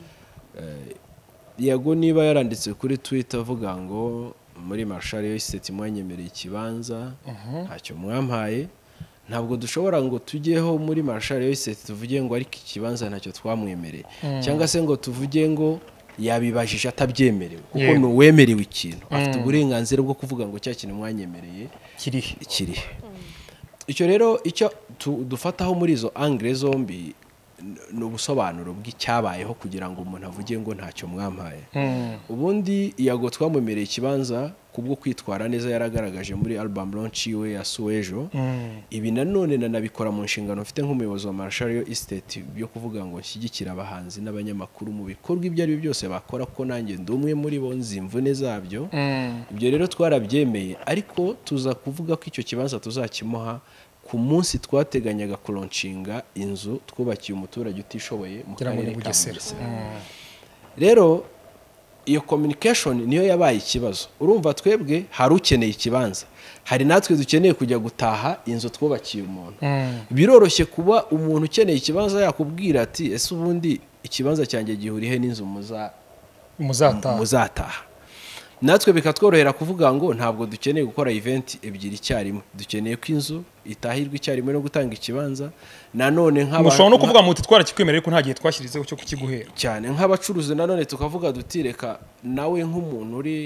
yago niba yaranditse kuri twita avuga ngo muri marshal yo iseti mwanyemereye ikibanza ntacyo mwampaye ntabwo dushobora ngo tujyeho muri marshal yo iseti tuvuge ngo ariko ikibanza ntacyo twamwemereye cyangwa se ngo tuvuge ngo yabibajije atabyemerewe kuko Yego. ni uwemerewe ikintu afite uburenganzira bwo kuvuga ngo cya kintu mwanyemereye kirihe kirihe icyo rero icyo tu- dufataho muri izo angire zombi n- ni ubusobanuro bw'icyabayeho kugira ngo umuntu avuge ngo ntacyo mwampaye ubundi yago twamumereye ikibanza kubwo kwitwara neza yaragaragaje muri album launch yiwe ya suwejo ibi nanone nanabikora mu nshingano mfite nk'umuyobozi wa marshario estate yo kuvuga ngo nshyigikire abahanzi n'abanyamakuru mu bikorwa ibyo ari byo byose bakora ko nanjye ndi umwe muri bo nzi imvune zabyo ibyo rero twarabyemeye ariko tuza kuvuga ko icyo kibanza tuzakimuha ku munsi twateganyaga kuronshinga inzu twubakiye umuturage utishoboye mu Ngira ngo karere ni ka Bugesera. Bugesera rero iyo communication niyo yabaye ikibazo urumva twebwe hari ukeneye ikibanza hari natwe dukeneye kujya gutaha inzu twubakiye umuntu biroroshye kuba umuntu ukeneye ikibanza yakubwira ati ese ubundi ikibanza cyanjye gihuriye n'inzu muza muzataha muzataha natwe bikatworohera kuvuga ngo ntabwo dukeneye gukora eventi ebyiri icyarimwe dukeneye ko inzu itahirwa icyarimwe no gutanga ikibanza nanone nk'aba- mushobora no kuvuga muti twarakikwemereye ko nta gihe twashyirizeho cyo kukiguhera cyane nk'abacuruzi nanone tukavuga tuti reka nawe nk'umuntu uri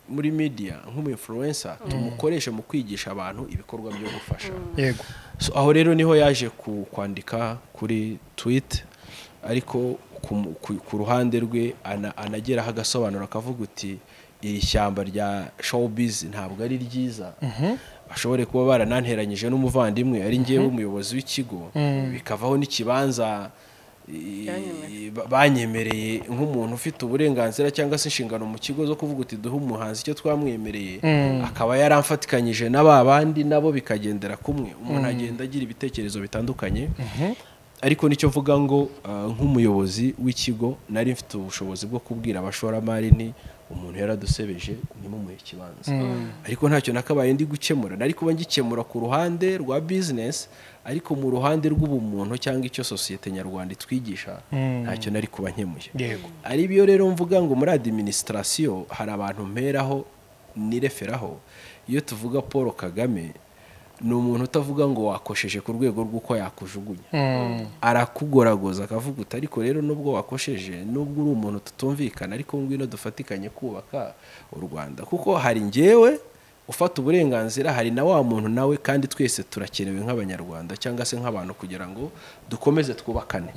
muri media nk'umu influencer tumukoreshe mu kwigisha abantu ibikorwa byo gufasha yego So, aho rero niho yaje ku- kwandika kuri twit ariko ku mu- ku- ku ruhande rwe ana- anageraho agasobanuro akavuga uti iri shyamba rya showbiz ntabwo ari ryiza bashobore kuba barananteranyije n'umuvandimwe ari ngewe umuyobozi w'ikigo bikavaho n'ikibanza i- ba- banyemereye nk'umuntu ufite uburenganzira cyangwa se inshingano mu kigo zo kuvuga uti duhe umuhanzi icyo twamwemereye akaba yaramfatikanyije na ba bandi nabo bikagendera kumwe umuntu agenda agira ibitekerezo bitandukanye ariko nicyo mvuga ngo ah, nk'umuyobozi w'ikigo nari mfite ubushobozi bwo kubwira abashoramari ni umuntu yaradusebeje nimumuhe ikibanza ariko ntacyo nakabaye ndi gukemura nari kuba ngikemura ku ruhande rwa bizinesi ariko mu ruhande rw'ubumuntu cyangwa icyo sosiyete nyarwanda itwigisha ntacyo nari kuba nkemuye yego ari byo rero mvuga ngo muri adiminisitirasiyo hari abantu mperaho nireferaho iyo tuvuga paul kagame ni umuntu utavuga ngo wakosheje ku rwego rw'uko yakujugunya arakugoragoza akavuga uti ariko rero nubwo wakosheje nubwo uri umuntu tutumvikana ariko ngwino dufatikanye kubaka u rwanda kuko hari njyewe ufata uburenganzira hari na wa muntu nawe kandi twese turakenewe nk'abanyarwanda cyangwa se nk'abantu kugira ngo dukomeze twubakane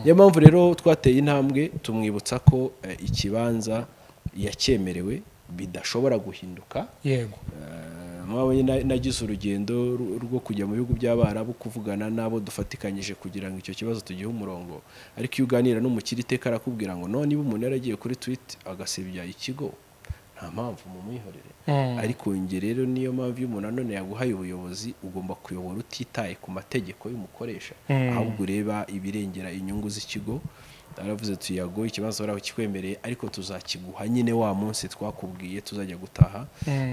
niyo mpamvu rero twateye intambwe tumwibutsa ko eh, ikibanza yacyemerewe bidashobora guhinduka yego Eh, mwabonye na- nagize urugendo ru- rwo kujya mu bihugu by'abarabu kuvugana n'abo dufatikanyije kugira ngo icyo kibazo tugihe umurongo ariko iyo uganira n'umukiri iteka arakubwira ngo no niba umuntu yaragiye kuri twiti agasebya ikigo nta mpamvu mumwihorere ariko njye rero niyo mpamvu iyo umuntu nanone yaguhaye ubuyobozi ugomba kuyobora utitaye ku mategeko y'umukoresha ahubwo ureba ibirengera inyungu z'ikigo aravuze tuyago ikibazo baraho kikwemereye ariko tuzakiguha nyine wa munsi twakubwiye tuzajya gutaha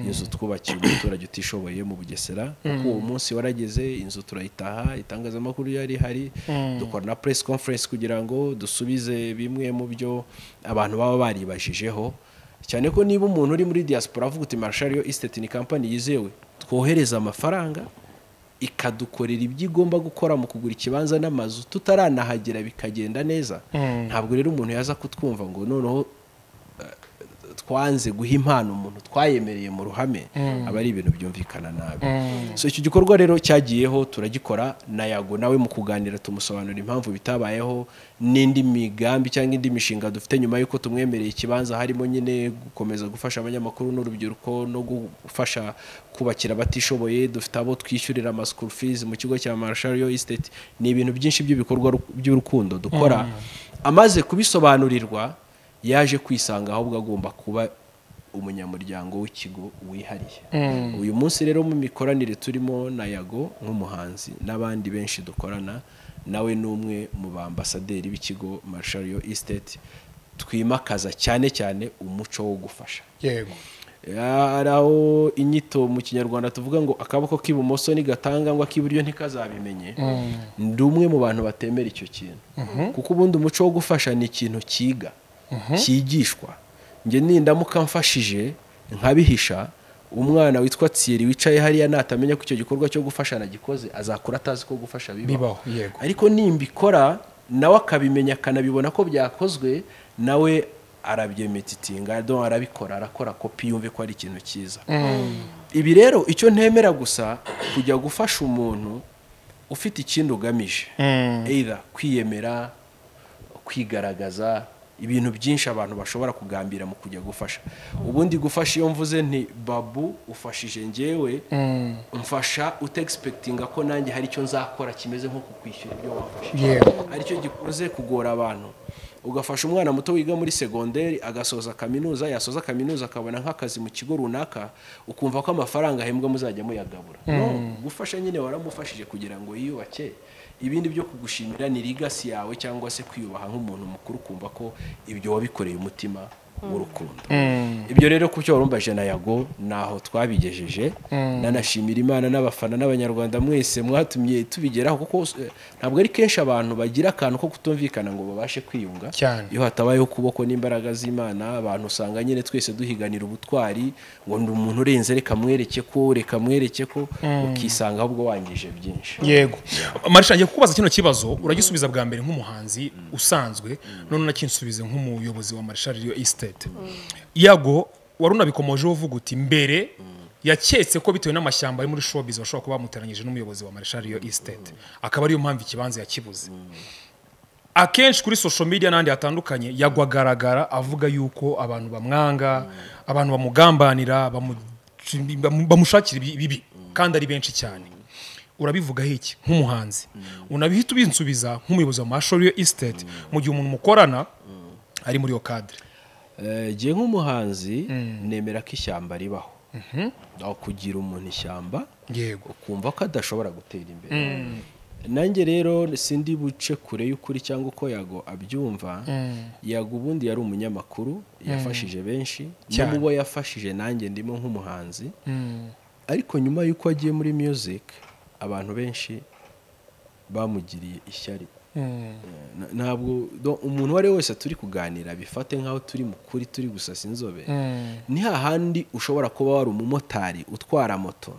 inzu twubakiye umuturage utishoboye mu bugesera kuko uwo munsi warageze inzu turayitaha itangazamakuru yari hari dukora na press conference kugira ngo dusubize bimwe mu byo abantu baba baribashijeho cyane ko niba umuntu uri muri diaspora avuga uti marshal yo estate ni company yizewe twohereza amafaranga ikadukorera ibyo igomba gukora mu kugura ikibanza n'amazu tutaranahagera bikagenda neza ntabwo rero umuntu yaza kutwumva ngo noneho eh, twanze guha impano umuntu twayemereye mu ruhame aba ari ibintu byumvikana nabi so icyo gikorwa rero cyagiyeho turagikora na yago nawe mu kuganira tumusobanurira impamvu bitabayeho n'indi migambi cyangwa indi mishinga dufite nyuma y'uko tumwemereye ikibanza harimo nyine gukomeza gufasha abanyamakuru n'urubyiruko no gufasha kubakira abatishoboye dufite abo twishyurira ama school fees mu kigo cya Marshall Yo Estate ni ibintu byinshi by'ibikorwa ru- by'urukundo dukora amaze kubisobanurirwa yaje kwisanga ahubwo agomba kuba umunyamuryango w'ikigo wihariye uyu munsi rero mu mikoranire turimo na yago nk'umuhanzi n'abandi benshi dukorana nawe ni umwe mu bambasaderi b'ikigo Marshall Estate twimakaza cyane cyane umuco wo gufasha yego hari aho inyito mu kinyarwanda tuvuga ngo akaboko k'ibumoso ntigatanga ngo ak'iburyo ntikazabimenye ndi umwe mu bantu batemera icyo kintu kuko ubundi umuco wo gufasha ni ikintu cyiga cyigishwa njye nindamuka mfashije nkabihisha umwana witwa tsiri wicaye hariya natamenya ko icyo gikorwa cyo gufasha nagikoze azakura atazi ko gufasha bibaho bibaho yego ariko nimbikora nawe akabimenya akanabibona ko byakozwe nawe arabyemetitinga do arabikora arakora kopi yumve ko ari ikintu cyiza ibi rero icyo ntemera gusa kujya gufasha umuntu ufite ikindi ugamije either kwiyemera kwigaragaza ibintu byinshi abantu bashobora kugambira mu kujya gufasha ubundi gufasha iyo mvuze nti babu ufashije njyewe mfasha utegisipekitinga ko nanjye hari icyo nzakora kimeze nko kukwishyura ibyo wafashe yego aricyo gikunze kugora abantu ugafasha umwana muto wiga muri segonderi agasoza kaminuza yasoza kaminuza akabona nk'akazi mu kigo runaka ukumva ko amafaranga ahembwa muzajya muyagabura no gufasha nyine waramufashije kugira ngo yiyubake ibindi byo kugushimira ni ligasi yawe cyangwa se kwiyubaha nk'umuntu mukuru ukumva ko ibyo wabikoreye umutima w'urukundo ibyo rero ku cyo warumva jana yago naho twabigejeje nanashimira imana n'abafana n'abanyarwanda mwese mwatumye tubigeraho kuko eh, ntabwo ari kenshi abantu bagira akantu ko kutumvikana ngo babashe kwiyunga Cyane. iyo hatabayeho ukuboko n'imbaraga z'imana abantu usanga nyine twese duhiganira ubutwari ngo ndi umuntu urenze reka mwereke ko reka mwereke ko ukisanga ahubwo wangije byinshi yego marisha ngiye kukubaza kino kibazo uragisubiza bwa mbere nk'umuhanzi usanzwe none unakinsubize nk'umuyobozi wa marisha riyo esitete yago wari unabikomojeho uvuga uti mbere yaketse ko bitewe n'amashyamba ari muri showbiz bashobora kuba bamuteranyije n'umuyobozi wa marisha riyo esitete akaba ariyo mpamvu ikibanza yakibuze akenshi kuri social media n'ahandi hatandukanye yagwagaragara avuga yuko abantu bamwanga abantu bamugambanira bamu- bamu- bamushakira ibi- ibibi kandi ari benshi cyane urabivugaho iki nk'umuhanzi unabihita ubinsubiza nk'umuyobozi wa mashuri yo esitete mu gihe umuntu mukorana ari muri iyo kadire ngiye nk'umuhanzi nemera ko ishyamba ribaho aho kugira umuntu ishyamba yego ukumva ko adashobora gutera imbere nanjye rero sindi buce kure y'ukuri cyangwa uko yago abyumva yago ubundi yari umunyamakuru yafashije benshi no mu bo yafashije nanjye ndimo nk'umuhanzi ariko nyuma y'uko agiye muri music abantu benshi bamugiriye ishyari Na- ntabwo do- umuntu uwo ari we wese turi kuganira bifate nk'aho turi mu kuri turi gusasa inzobe ni hahandi ushobora kuba wari umumotari utwara moto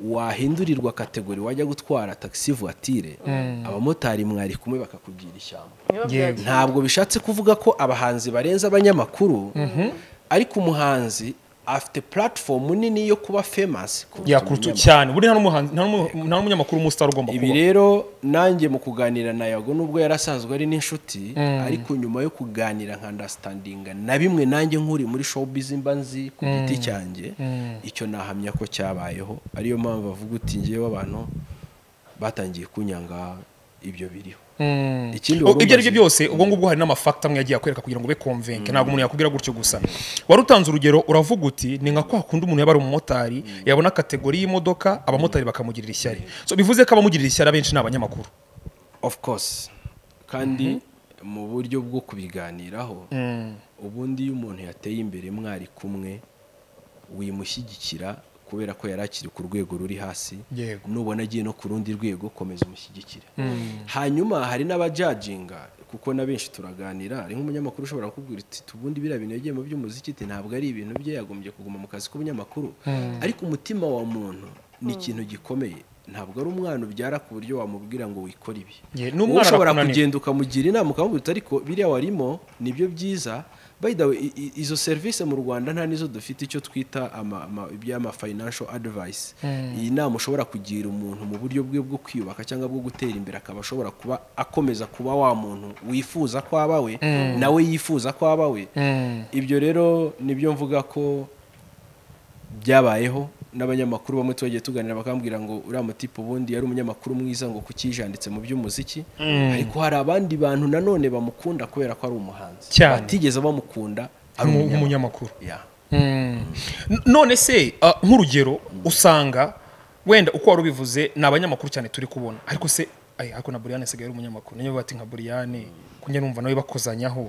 wahindurirwa kategori wajya gutwara taxi voiture abamotari mwari kumwe bakakugira ishyamba niba byagiye ntabwo bishatse kuvuga ko abahanzi barenze abanyamakuru ariko umuhanzi afite platform nini yo kuba famous kuruta yakurutu umunyamakuru. cyane buri nta n'umuhanzi- nta n'umu- nta n'umunyamakuru w'umusitari ugomba ibi kuba rero nanjye mu kuganira na yago nubwo yari asanzwe ari n'inshuti ariko nyuma yo kuganira nka understanding na bimwe nanjye nk'uri muri showbiz mba nzi ku giti cyanjye icyo nahamya ko cyabayeho ariyo mpamvu avuga uti ngewe abantu batangiye kunyanga ibyo biriho ikindi O- wari ibyo ari byo byose umaze- ubwo ngubwo hari n'amafakita amwe yagiye akwereka kugira ngo ube konvenke ntabwo umuntu yakubwira gutyo gusa wari utanze urugero uravuga uti ni nka kwa kundi umuntu yaba ari umumotari yabona kategori y'imodoka abamotari bakamugirira ishyari so bivuze ko abamugirira ishyari abenshi ni abanyamakuru of course kandi mu buryo bwo kubiganiraho ubundi iyo umuntu yateye imbere mwari kumwe wimushyigikira kubera ko yari akiri ku rwego ruri hasi Yego. nubona agiye no ku rundi rwego komeza umushyigikire hanyuma hari n'abajajinga kuko na benshi turaganira hari nk'umunyamakuru ushobora kukubwira uti ubundi biriya bintu yagiye mu by'umuziki ti ntabwo ari ibintu bye yagombye kuguma mu kazi k'ubunyamakuru ariko umutima wa muntu ni ikintu gikomeye ntabwo ari umwana ubyara ku buryo wamubwira ngo wikore ibi Ye, wowe n'umwana ushobora arakunanira. kugenda ukamugira inama ukamubwira uti ariko biriya warimo nibyo byiza by the way i- i- izo serivisi mu rwanda nta n'izo dufite icyo twita ama- ama- iby'ama financial advice iyi nama ushobora kugira umuntu mu buryo bwe bwo kwiyubaka cyangwa bwo gutera imbere akaba ashobora kuba akomeza kuba wa muntu wifuza ko aba we nawe yifuza ko aba we ibyo rero nibyo mvuga ko byabayeho n'abanyamakuru bamwe twagiye tuganira bakambwira ngo uriya mutipe ubundi yari umunyamakuru mwiza ngo kuki yijanditse mu by'umuziki ariko hari abandi bantu nanone bamukunda kubera ko ari umuhanzi Cyane. batigeze bamukunda ari Umu- umunyamakuru umunyamakuru Ya. N- none se ah, nk'urugero usanga wenda uko wari ubivuze ni abanyamakuru cyane turi kubona ariko se ay, ariko na buriyane asigaye ari umunyamakuru niyo bati nka buriyane kunyya numva nawe bakozanyaho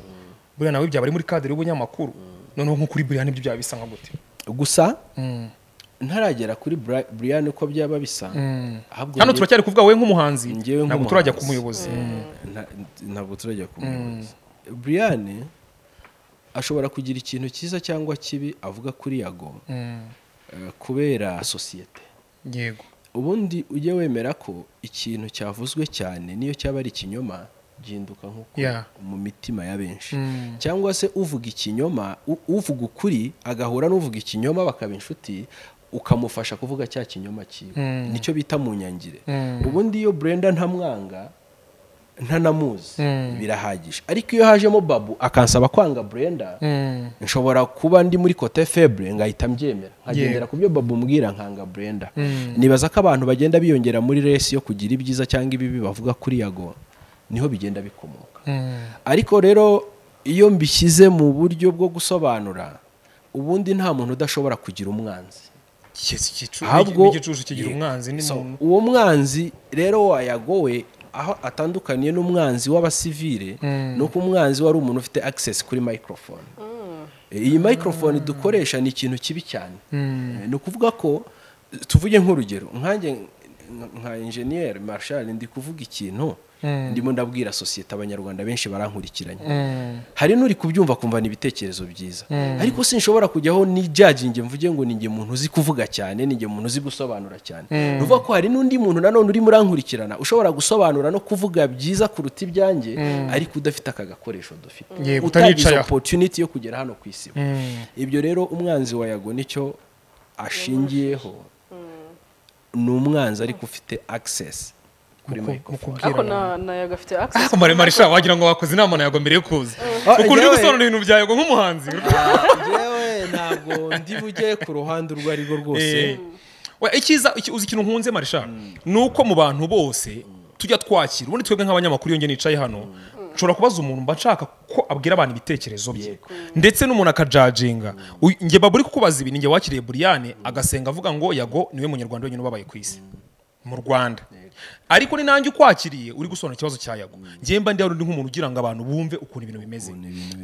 buriya nawe byaba ari muri kadere y'ubunyamakuru noneho nko kuri buriyane ibyo byaba bisa nka gute gusa ntaragera kuri Bri- Brian uko byaba bisa ahubwo hano njye- turacyari kuvuga wowe nk'umuhanzi ntabwo Njyewe nk'umuhanzi. turajya ku muyobozi Nta- ntabwo turajya ku muyobozi Brian ashobora kugira ikintu cyiza cyangwa kibi avuga kuri yago eh, kubera sosiyete yego ubundi ujye wemera ko ikintu cyavuzwe cyane niyo cyaba ari ikinyoma gihinduka nk'uko Yeah. mu mitima ya benshi cyangwa se uvuga ikinyoma u- uvuga ukuri agahura n'uvuga ikinyoma bakaba inshuti ukamufasha kuvuga cya kinyoma cyiwe nicyo bita mu nyangire ubundi iyo Brenda ntamwanga ntanamuzi birahagije ariko iyo hajemo babu akansaba kwanga Brenda nshobora kuba ndi muri kote febre ngahita mbyemera nkagendera ku byo babu mbwira nkanga Brenda nibaza ko abantu bagenda biyongera muri resi yo kugira ibyiza cyangwa ibibi bavuga kuri yago niho bigenda bikomoka ariko rero iyo mbishyize mu buryo bwo gusobanura ubundi nta muntu udashobora kugira umwanzi Yes, igicu- ahubwo n'igicucu kigira Yeah. umwanzi ni So, muntu uwo mwanzi rero wayagowe aho atandukaniye n'umwanzi w'abasivile ni uko umwanzi wari umuntu ufite access kuri microphone iyi microphone dukoresha ni ikintu kibi cyane Eh, ni ukuvuga ko tuvuge nk'urugero nkanjye nka enjeniyeri marshal ndi kuvuga ikintu ndimo ndabwira sosiyete abanyarwanda benshi barankurikiranye hari n'uri kubyumva akumva ni ibitekerezo byiza ariko sinshobora kujyaho nijaginge mvuge ngo ninjye muntu uzi kuvuga cyane ninjye muntu uzi gusobanura cyane nuvuga ko hari n'undi muntu nanone urimo urankurikirana ushobora gusobanura no kuvuga byiza kuruta ibyanjye ariko udafite aka gakoresho dufite Yego, utagize utanicayeho. opotuniti yo kugera hano ku isi ibyo rero umwanzi wa yago nicyo ashingiyeho ni umwanzi ariko ufite agisesi kuri microphone ariko na- na yaga afite access ariko maremare sha wagira ngo wakoze inama na yago mbere yo kuza Ah, ukuntu uri njyewe- gusobanura ibintu bya yago nk'umuhanzi yewe ntabwo ndi bujye ku ruhande urwo ari rwo rwose Eh, we, icyiza iki- uzi ikintu nkunze marisha ni uko mu bantu bose tujya twakira ubundi twebwe nk'abanyamakuru iyo njye nicaye hano nshobora kubaza umuntu mba nshaka ko abwira abantu ibitekerezo bye ndetse n'umuntu akajaginga Uy- njye baba uri kukubaza ibi ni njye wakiriye buriyane agasenga avuga ngo yago niwe munyarwanda wenyine ubabaye ku isi mu rwanda ariko ni nanjye ukwakiriye uri gusobanura ikibazo cya yago njye mba ndi hano ndi nk'umuntu ugira ngo abantu bumve ukuntu ibintu bimeze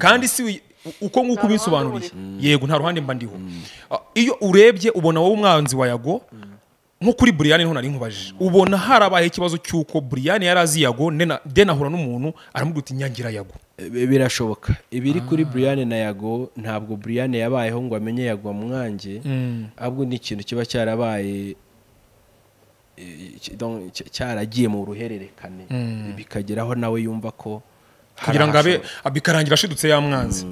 kandi si wi- u- uko nguko ruhande ubisobanuriye yego nta ruhande mba ndiho Ah, iyo urebye ubona wowe umwanzi wa yago nko kuri buriyane niho nari nkubajije ubona harabayeho ikibazo cy'uko buriyane yari azi yago ndena- deni ahura n'umuntu aramubwira uti nyangira yago Bi- birashoboka ibiri kuri Brian na Yago ntabwo Brian yabayeho ngo amenye Yago mwange ahubwo ni ikintu kiba cyarabaye eh, ki- donc cy- cyaragiye mu ruhererekane bikageraho nawe yumva ko hari kugira ngo abe ahashobora- bikarangira ashidutse ya mwanzi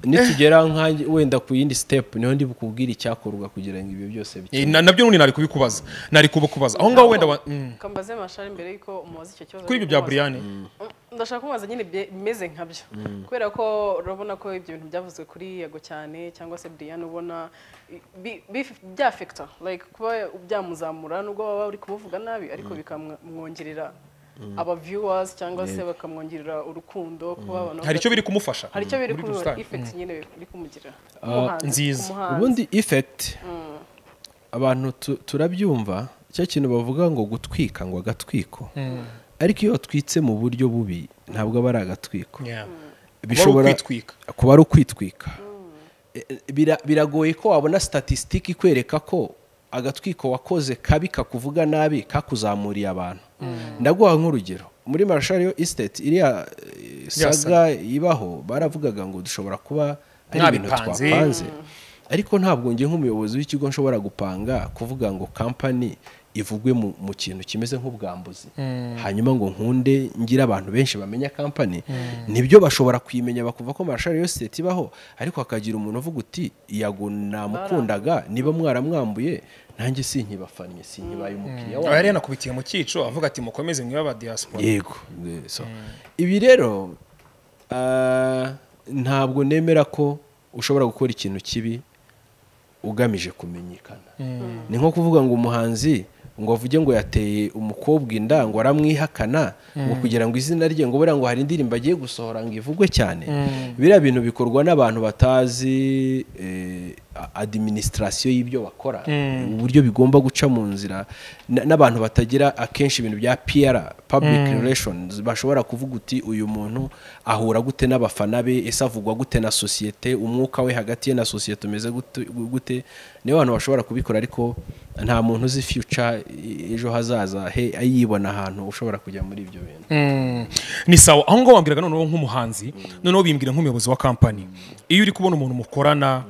nitugera nkanjye wenda ku yindi step niho ndi bukubwire icyakorwa kugira ngo ibyo byose Eh, bikire na- nabyo n'ubundi nari kubikubaza nari kubukubaza aho ngaho wenda wa- mm. kambaze mashari mbere yuko umubaza icyo kibazo kuri ibyo ari bya kumubaza. buriyane ndashaka kumubaza nyine bye- bimeze nkabyo kubera ko urabona ko ibyo bintu byavuzwe kuri yego cyane cyangwa se Brian ubona bi- bi- byafekita like kuba byamuzamura nubwo baba uri kumuvuga nabi ariko bikamwongerera aba viewers cyangwa se bakamwongerera urukundo kuba abantu hari icyo biri kumufasha hari icyo biri muri kumubera rusange. effect nyine biri kumugira nziza. ubundi effect abantu tu- turabyumva cya kintu bavuga ngo gutwika ngo agatwiko ariko iyo watwitse mu buryo bubi ntabwo aba ari agatwiko Yeah. bishobora ukwitwika. kuba ari ukwitwika E- e, bira- biragoye ko wabona statisitiki ikwereka ko agatwiko wakoze kabi kakuvuga nabi kakuzamuriye abantu ndaguha nk'urugero muri marshal yo estate iriya eh, Ya saga ibaho baravugaga ngo dushobora kuba ari ibintu Mwabipanze. twapanze ariko ntabwo njye nk'umuyobozi w'ikigo nshobora gupanga kuvuga ngo kampani ivugwe mu, mu kintu kimeze nk'ubwambuzi hanyuma ngo nkunde ngire abantu benshi bamenya kampani nibyo bashobora kuyimenya bakumva ko marashari yo siteti ibaho ariko hakagira umuntu uvuga uti yago namukundaga niba mwaramwambuye nanjye sinkibafannye sinkibaye umukiriya aba yari wanyu yanakubitiye mu cyico avuga ati mukomeze mwibe aba diaspora yego so ibi rero ah, ntabwo nemera ko ushobora gukora ikintu kibi ugamije kumenyekana ni nko kuvuga ngo umuhanzi ngo avuge ngo yateye umukobwa inda ngo aramwihakana ngo kugira ngo izina rye ngo buriya ngo hari indirimbo agiye gusohora ngo ivugwe cyane biriya bintu bikorwa n'abantu batazi eh, a- administration y'ibyo bakora uburyo bigomba guca mu nzira na- n'abantu batagira akenshi ibintu bya PR public relations bashobora kuvuga uti uyu muntu ahura gute n'abafana be ese avugwa gute na sosiyete umwuka we hagati ye na sosiyete umeze gute- gute nibo abantu bashobora kubikora ariko nta muntu uzi future e- ejo hazaza he ayibona ahantu ushobora kujya muri ibyo bintu ni sawa aho ngaho wambwiraga noneho nk'umuhanzi noneho bimbwira nk'umuyobozi wa kampani iyo uri kubona umuntu mukorana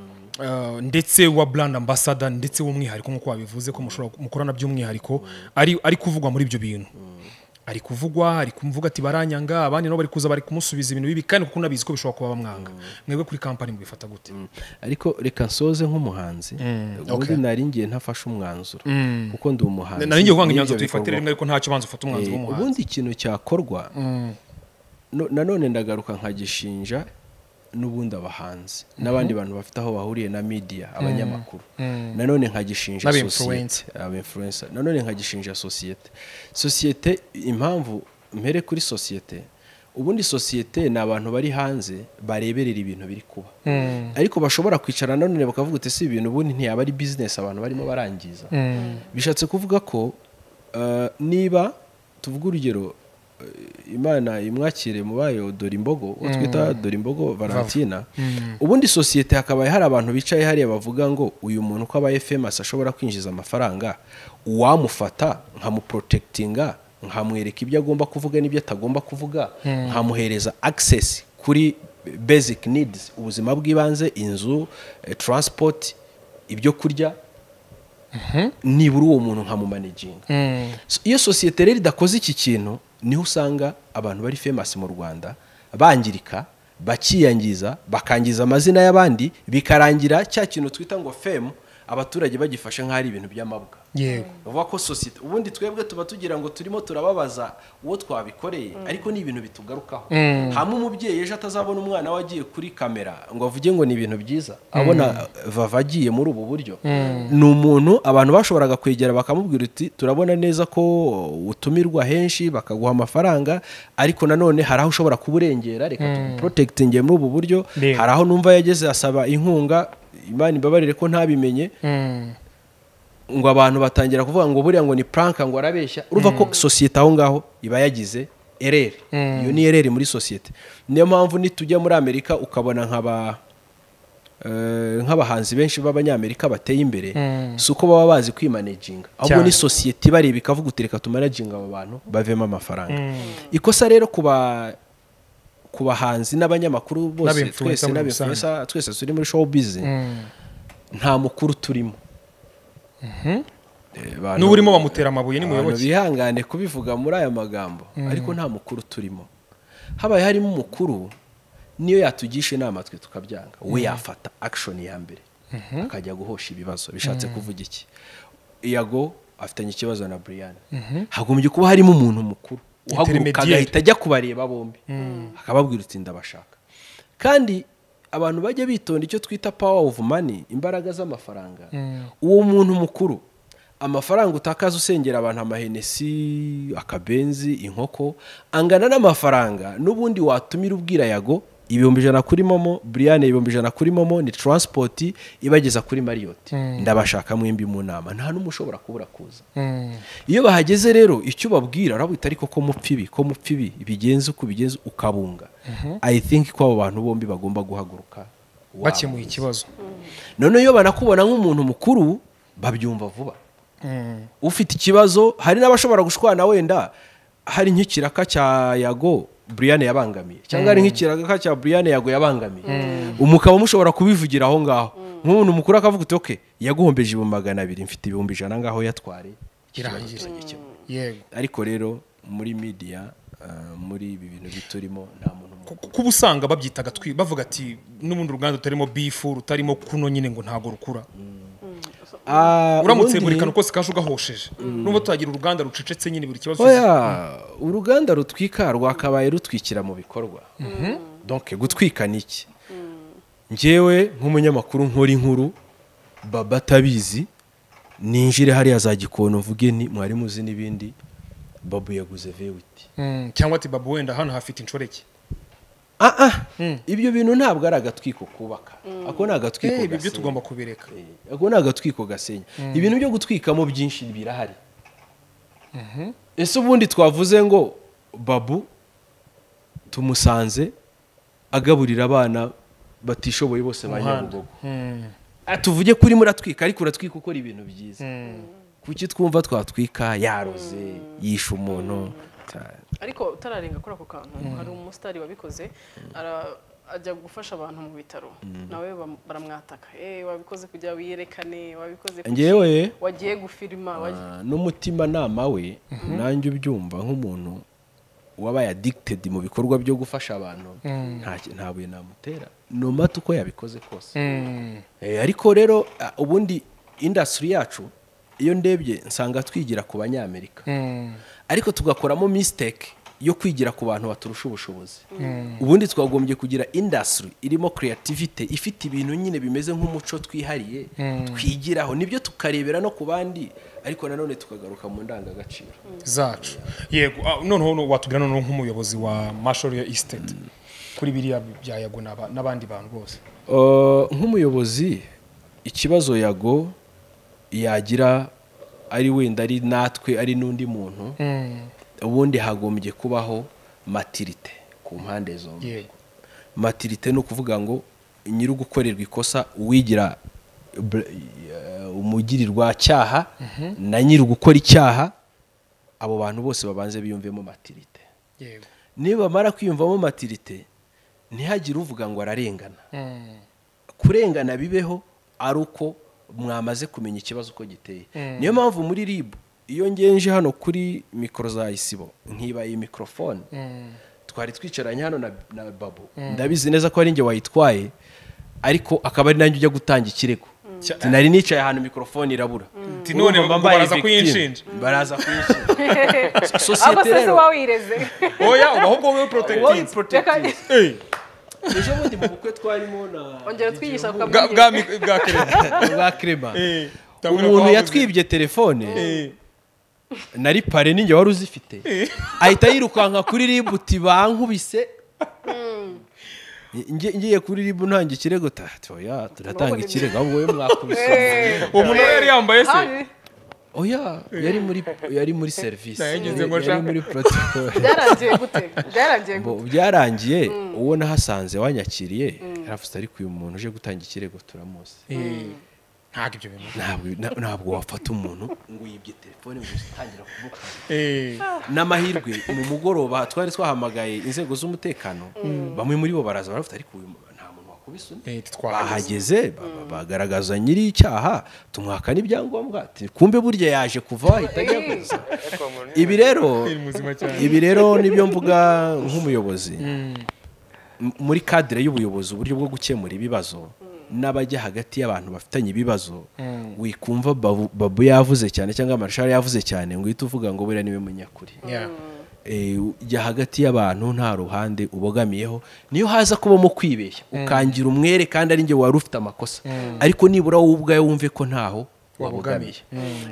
eh, ndetse wa brand ambassador ndetse w'umwihariko nk'uko wabivuze ko mushobora mukorana by'umwihariko ari ari kuvugwa muri ibyo bintu ari kuvugwa ari kumvuga ati baranyanga abandi nabo bari kuza bari kumusubiza ibintu bibi kandi kuko unabizi ko bishobora kuba bamwanga mwebwe kuri kampani mubifata gute ariko reka nsoze nk'umuhanzi ubundi nari ngiye ntafashe umwanzuro kuko ndi umuhanzi nari ngiye kuvanga n'ibyo imyanzuro tuyifatire bikorwa. rimwe ariko ntacyo banza ufata umwanzuro Eh, w'umuhanzi ubundi ikintu cyakorwa no- nanone ndagaruka nkagishinja n'ubundi abahanzi n'abandi bantu bafite aho bahuriye na media abanyamakuru nanone nkagishinja N'aba sosiyete aba influencer nanone nkagishinja sosiyete sosiyete impamvu mpere kuri sosiyete ubundi sosiyete ni abantu bari hanze bareberera ibintu biri kuba ariko bashobora kwicara nanone bakavuga uti si ibintu ubundi ntiyaba ari business abantu barimo barangiza bishatse kuvuga ko eh, niba tuvuga urugero eh, imana imwakire mu bayo dore imbogo uwo twita dore imbogo valentina ubundi sosiyete hakabaye hari abantu bicaye hariya bavuga ngo uyu muntu uko abaye famous ashobora kwinjiza amafaranga uwamufata nkamuprotectinga nkamwereka ibyo agomba kuvuga n'ibyo atagomba kuvuga nkamuhereza access kuri basic needs ubuzima bw'ibanze inzu eh, transport ibyo kurya nibura uwo muntu nkamumanejinga So, iyo sosiyete rero idakoze iki kintu niho usanga abantu bari famasi mu rwanda bangirika bakiyangiza bakangiza amazina y'abandi bikarangira cya kintu twita ngo femu abaturage bagifashe nk'aho ari ibintu by'amabwa yego bavuga ko sosiyete ubundi twebwe tuba tugira ngo turimo turababaza uwo twabikoreye ariko ni ibintu bitugarukaho hamwe umubyeyi ejo atazabona umwana we agiye kuri kamera ngo avuge ngo ni ibintu byiza abona vava agiye muri ubu buryo ni umuntu abantu bashoboraga kwegera bakamubwira uti turabona neza ko utumirwa henshi bakaguha amafaranga ariko nanone hari aho ushobora kuba urengera reka tuguporotegitinge muri ubu buryo Yego. hari aho numva yageze asaba inkunga imana imbabarire ko ntabimenye ngo abantu batangira kuvuga ngo buriya ngo ni puranka ngo arabeshya urumva ko sosiyete aho ngaho iba yagize ereri iyo ni ereri muri sosiyete niyo mpamvu nitujya muri amerika ukabona nk'aba eh, nk'abahanzi benshi b'abanyamerika bateye imbere si uko baba bazi kwimanejinga ahubwo Cyane. ni sosiyete ibareba ikavuga uti reka tumanajinga aba bantu bavemo amafaranga ikosa rero ku ba- ku bahanzi n'abanyamakuru bose N'aba-influencer twese muri n'aba-influencer, twese turi muri showbiz nta mukuru turimo Eh, abantu- n'uba urimo bamutera amabuye abantu nimuyoboke bihangane kubivuga muri aya magambo ariko nta mukuru turimo habaye harimo umukuru niyo yatugisha inama twe tukabyanga we yafata action ya mbere akajya guhosha ibibazo bishatse kuvuga iki iyago afitanye ikibazo na brian hagombye kuba harimo umuntu mukuru uhaguruka Intermediary. agahita ajya kubareba bombi akababwira uti ndabashaka kandi abantu bajya bitonda icyo twita power of money imbaraga z'amafaranga uwo muntu mukuru amafaranga utakaza usengera abantu amahenesi akabenzi inkoko angana n'amafaranga n'ubundi watumira ubwira yago ibihumbi ijana kuri momo buriyane ibihumbi ijana kuri momo ni taransipoti ibageza kuri mariyoti ndabashaka mwembi mu nama nta n'umwe ushobora kubura kuza iyo bahageze rero icyo ubabwira urabita ariko ko mupfa ibi ko mupfa ibi bigenze uko bigenze ukabunga i think ko abo bantu bombi bagomba guhaguruka waba. bakemuye ikibazo none iyo banakubona nk'umuntu mukuru babyumva vuba ufite ikibazo hari n'abashobora gushwana wenda hari nk'ikiraka cya yago buriyane yabangamiye cyangwa hari nk'ikiraka cya buriyane yago yabangamiye umukaba mushobora kubivugira aho ngaho nk'umuntu mukuru akavuga uti oke yaguhombeje ibihumbi magana abiri mfite ibihumbi ijana ngaho yatware Ikibazo Kirangire. kirajya kimwe. yego ariko rero muri media eh, muri ibi bintu biturimo nta muntu mukuru Ku- kuba usanga babyitaga twi bavuga ati n'ubundi uruganda rutarimo bifu rutarimo kuno nyine ngo ntabwo rukura Ah, uramutse ubundi- buri kantu kose kaje ugahosheje nubwo tuhagira uruganda rucecetse nyine buri kibazo oya uruganda rutwika rwakabaye rutwikira mu bikorwa donc gutwika ni iki njyewe nk'umunyamakuru nkora inkuru baba atabizi ninjire hariya za gikono mvuge ni mwari muzi n'ibindi babu yaguze vewiti Mm, cyangwa ati babu wenda hano hafite inshoreke ah ah ibyo bintu ntabwo ari agatwiko kubaka ako ni agatwiko Eh, ibi byo gasenya. tugomba kubireka Eh, ako ni agatwiko gasenya ibintu byo gutwikamo byinshi birahari ese ubundi twavuze ngo babu tumusanze agaburira abana batishoboye bose ba Umuhanda. nyabugogo Ah, tuvuge ko urimo uratwika ariko uratwika ukora ibintu byiza kuki twumva twatwika yaroze yishe umuntu Ta- ariko utararenga kuri ako kantu hari umusitari wabikoze ara- ajya gufasha abantu mu bitaro nawe bam- baramwataka eh wabikoze kugira ngo wiyerekane wabikoze kuki? Njyewe- wagiye gufirima wagiye-" Ah, n'umutimanama we nanjye ubyumva nk'umuntu wabaye addicted mu bikorwa byo gufasha abantu nta ki- nta buye namutera no matter uko yabikoze kose Eh, ariko rero ah, ubundi industry yacu iyo ndebye nsanga twigira ku banyamerika ariko tugakoramo mistake yo kwigira ku bantu baturusha ubushobozi ubundi twagombye kugira industry irimo creativity ifite ibintu nyine bimeze nk'umuco twihariye twigiraho nibyo tukarebera no ku bandi ariko nanone tukagaruka mu ndangagaciro zacu yego ah, noneho no- watubwira noneho nk'umuyobozi wa marshall ya estate kuri biriya bya yago n'aba- n'abandi bantu bose Uh, nk'umuyobozi ikibazo yago yagira ari wenda ari natwe ari n'undi muntu ubundi hagombye kubaho matirite ku mpande zombi yego matirite ni ukuvuga ngo nyiri gukorerwa ikosa uwigira bl- eh, umugirirwa cyaha na nyiri gukora icyaha abo bantu bose babanze biyumvemo matirite yego niba bamara kwiyumvamo matirite ntihagire uvuga ngo ararengana Mm. kurengana bibeho ari uko mwamaze kumenya ikibazo uko giteye niyo mpamvu muri rib iyo ngenje hano kuri mikoro za isibo nkiba iyi mikorofone twari twicaranye hano na, na babu ndabizi neza ko ari njye wayitwaye ariko akaba ari nanjye ujya gutanga ikirego Cya- nari nicaye ahantu mikorofone irabura Ti none baraza Urumva mbaye victim. kuyinshinja. baraza kuyinshinja ahubwo sosiyete se si rero wowe wireze oya uba ahubwo wowe wowe protective protective. Eh, ejo bundi mu bukwe twarimo na ongera twigisha ku bwa bwa mi- bwa kereza bwa Clement. Eh, tabura umuntu ko yatwibye telefone Eh, nari pare ninjye wari uzifite ahita yirukanka kuri ribu uti bankubise Nge- ngiye kuri ribu ntange ikirego ta ati oya turatanga ikirego ahubwo wowe mwakubise uwo muntu we yari yambaye se oya yari muri yari muri serivisi Nayo ngize ngo yari nshaka. muri protocol byarangiye gute byarangiye gute Bo- byararangiye uwo nahasanze wanyakiriye yaravuze ariko uyu muntu uje gutanga ikirego turamuzi Eh, ntabwo ibyo bintu ntabwo na- ntabwo wafata umuntu ngo yibye telefone ngo utangira kuvuga Eh, n'amahirwe mu mugoroba twari twahamagaye inzego z'umutekano bamwe muri bo baraza baravuga ariko uyu mu- nta muntu wakubise undi eh, titwahageze. bahageze ba- ba- bagaragaza nyiri icyaha tumwaka n'ibyangombwa ati kumbe burya yaje kuva ahita ajya kuza ibi rero Ni muzima cyane. ibi rero nibyo mvuga nk'umuyobozi M- muri kadire y'ubuyobozi uburyo bwo gukemura ibibazo n'abajya hagati y'abantu bafitanye ibibazo wikumva babu, babu yavuze cyane cyangwa marshal yavuze cyane ngo uhite uvuga ngo buriya niwe munyakuri Yeah. Eh, jya hagati y'abantu nta ruhande ubogamiyeho niyo haza kubamo kwibeshya ukangira umwere kandi ari njye wari ufite amakosa ariko nibura wowe ubwawe wumve ko ntaho wabogamiye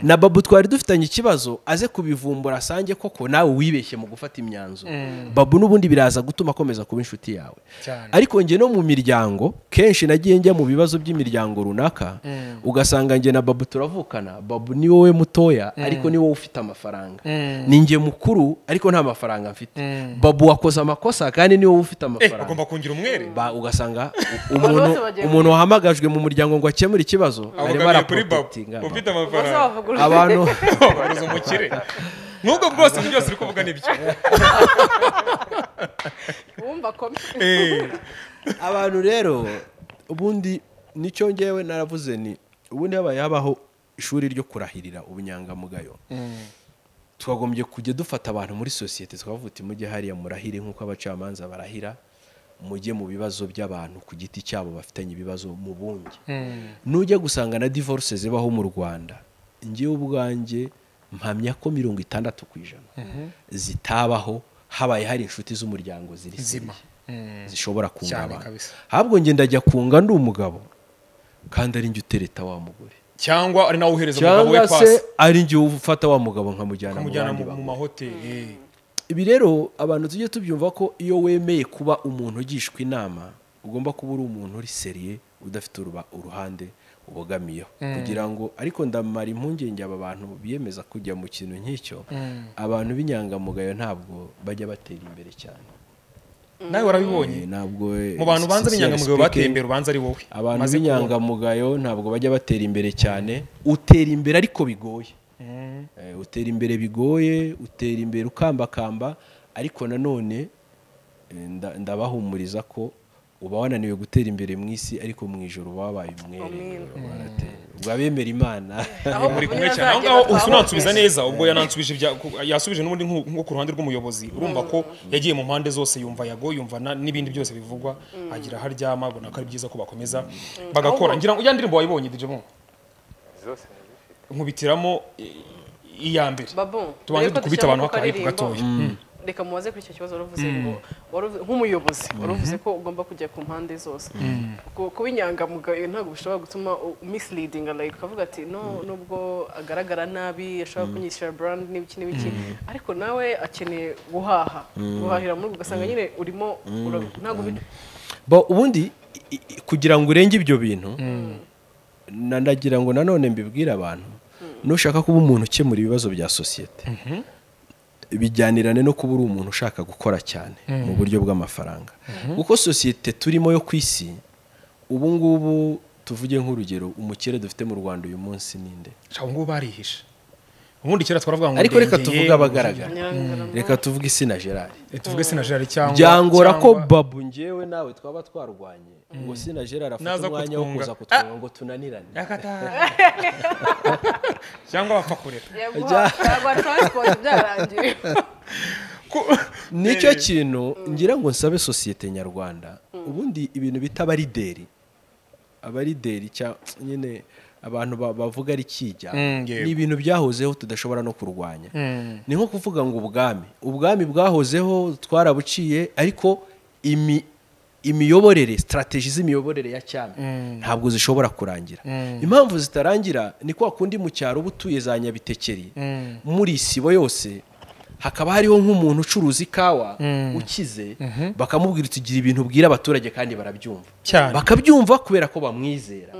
na babu twari dufitanye ikibazo aze kubivumbura asange koko nawe wibeshye mu gufata imyanzuro babu n'ubundi biraza gutuma akomeza kuba inshuti yawe Cyane. ariko njye no mu miryango kenshi nagiye njya mu bibazo by'imiryango runaka ugasanga njye na babu turavukana babu ni wowe mutoya ariko ni wowe ufite amafaranga ni njye mukuru ariko nta mafaranga mfite babu wakoze amakosa kandi ni wowe ufite Eh, amafaranga agomba kungira umwere Ba- ugasanga u- Abantu umuntu bose bagiye umuntu wahamagajwe mu muryango ngo akemure ikibazo arimo abogamiye kuri babu araprotektinga ufite bose amafaranga bavuga ururimi abantu babuze umukire nk'ubwo bwose ibintu byose uri kuvuga nibyo wumva kome Eh, abantu rero ubundi nicyo ngewe naravuze ni ubundi habaye habaho ishuri ryo kurahirira ubunyangamugayo twagombye kujya dufata abantu muri sosiyete tukavuga uti mujye hariya murahire nk'uko abacamanza barahira mujye mu bibazo by'abantu ku giti cyabo bafitanye ibibazo mu bunge nujya gusanga na divorce zibaho mu rwanda ngewe ubwanjye mpamya ko mirongo itandatu ku ijana zitabaho habaye hari inshuti z'umuryango ziri Zima. seriye, zishobora Cyane kungaba kabisa. ahubwo njye ndajya kunga ndi umugabo kandi ari njye utereta wa mugore cyangwa ari nawe uhereza umugabo we cyangwa se pasi ari njye ufata wa mugabo nkamujyana mu kumujyana bandi mu mu bagore mahoteli ibi rero abantu tujye tubyumva ko iyo wemeye kuba umuntu ugishwa inama ugomba kuba uri umuntu uri seriye udafite uruba- uruhande ubogamiyeho kugira ngo ariko ndamara impungenge aba bantu biyemeza kujya mu kintu nk'icyo abantu b'inyangamugayo ntabwo bajya batera imbere cyane Eh, nawe warabibonye Eh, ntabwo mu bantu banza sincerely b'inyangamugayo speaking, bateye imbere ubanza ari wowe abantu Maze kubaho. b'inyangamugayo ntabwo bajya batera imbere cyane utera imbere ariko bigoye Eh, utera imbere bigoye utera imbere ukambakamba ariko nanone eh, nda- ndabahumuriza ko uba wananiwe gutera imbere mu isi ariko mu ijoro uba wabaye umwere Baratera. ubwo abemera imana aho muri kumwe bavurira cyane aho azagera ngaho ubu twahumvise. sinansubiza neza ubwo yanansubije ibya- ku- yasubije n'ubundi nko nko ku ruhande rw'umuyobozi urumva ko yagiye mu mpande zose yumva yago yumva na- n'ibindi byose bivugwa agira aho aryama abona ko ari byiza ko bakomeza bagakora ngira ngo ya ndirimbo wayibonye dije mo zose ndazifite nkubitiramo i- iya mbere babu tubanze mbere ko dukubite dushyiramo abantu hakayipu akaririmbo, gatoya reka mubaze kuri icyo kibazo waravuze ngo wari uvuze- nk'umuyobozi waravuze ko ugomba kujya ku mpande zose Ku- kuba inyangamugayo ntabwo bishobora gutuma u- misleading like ukavuga ati no nubwo agaragara nabi ashobora kunyishyura brand n'ibiki n'ibiki ariko nawe akeneye guhaha guhahira muri ubwo ugasanga nyine urimo ura- ntabwo bi- Bo, ubundi i- i- kugira ngo urenge ibyo bintu na- ndagira ngo nanone mbibwire abantu nushaka kuba umuntu ukemura ibibazo bya sosiyete bijyanirane no kuba uri umuntu ushaka gukora cyane mu buryo bw'amafaranga kuko sosiyete turimo yo ku isi ubu ngubu tuvuge nk'urugero umukire dufite mu rwanda uyu munsi ninde nshaka ngubu barihishe ubundi kera twaravuga ngo ariko reka tuvuge abagaragara Nyirangarama. reka tuvuge isina gerard tuvuge sinajari cyangwa byangora ko cyangwa- babu ngewe nawe twaba twarwanye ngo sina gerard afite Naza umwanya wo kutwunga. kuza kutwunga ngo tunanirane Yakata. cyangwa bapfa kurera yaguha yaguha transport byarangiye Ku- nicyo kintu ngira ngo nsabe sosiyete nyarwanda ubundi ibintu bita abarideri abarideri cya- nyine abantu ba- bavuga ari kijya Mm, yego. ni ibintu byahozeho tudashobora no kurwanya Mm. ni nko kuvuga ngo ubwami ubwami bwahozeho twarabuciye ariko imi imiyoborere sitarateji z'imiyoborere ya cyami ntabwo zishobora kurangira impamvu zitarangira ni kwa kundi mu cyaro uba utuye za nyabitekeri muri sibo yose hakaba hariho nk'umuntu ucuruza ikawa ukize bakamubwira tugira ibintu ubwira abaturage kandi barabyumva Cyane. bakabyumva kubera ko bamwizera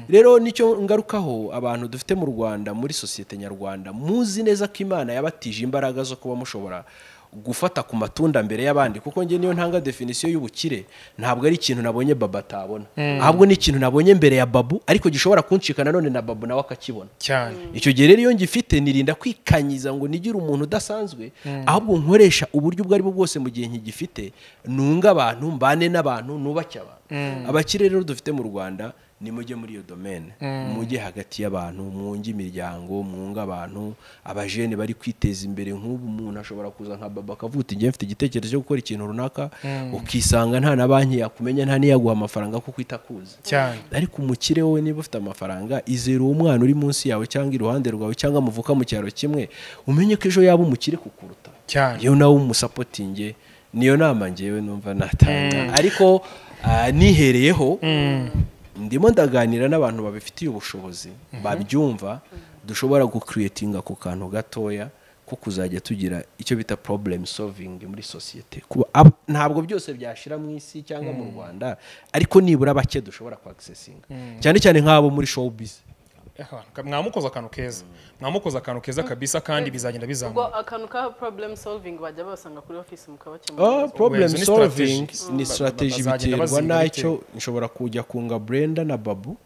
rero nicyo ngarukaho abantu dufite mu rwanda muri sosiyete nyarwanda muzi neza ko imana yabatije imbaraga zo kuba mushobora gufata ku matunda mbere y'abandi kuko njye niyo ntanga definisiyo y'ubukire ntabwo ari ikintu nabonye baba atabona ahubwo ni ikintu nabonye mbere ya babu ariko gishobora kunshikana none na babu nawe akakibona cyane icyo gihe rero iyo ngifite nirinda kwikanyiza ngo nigire umuntu udasanzwe ahubwo nkoresha uburyo ubwo aribwo bwose mu gihe nkigifite nunga abantu mbane n'abantu nubake abantu abakire rero dufite mu rwanda nimujye muri iyo domene mujye hagati y'abantu mwunge imiryango mwunge abantu abajene bari kwiteza imbere nk'ubu umuntu ashobora kuza nka baba akavuga uti njye mfite igitekerezo cyo gukora ikintu runaka ukisanga nta na banki yakumenya nta n'iyaguha amafaranga kuko itakuzi cyane ariko umukire wowe niba ufite amafaranga izere uwo mwana uri munsi yawe cyangwa iruhande rwawe cyangwa muvuka mu cyaro kimwe umenye ko ejo yaba umukire kukuruta Cyane. iyo nawe umusapotinge niyo nama ngewe numva natanga ariko ah, nihereyeho ndimo ndaganira n'abantu babifitiye ubushobozi babyumva dushobora gukiriyetinga ku kantu gatoya ko kuzajya tugira icyo bita problem solving muri sosiyete kuba ab- ntabwo byose byashira mu isi cyangwa mu rwanda ariko nibura bake dushobora kwagisesinga cyane cyane nk'abo muri showbiz Aka- mwamukoze akantu keza mwamukoze akantu keza kabisa kandi bizagenda ubwo bizamuka akantu ka problem solving bajya babasanga kuri office Oh, mukabakemurira problem Izo ni solving strategies. ni Ba- strategy bazagenda biterwa baziga nacyo nshobora kujya kunga Brenda na Babu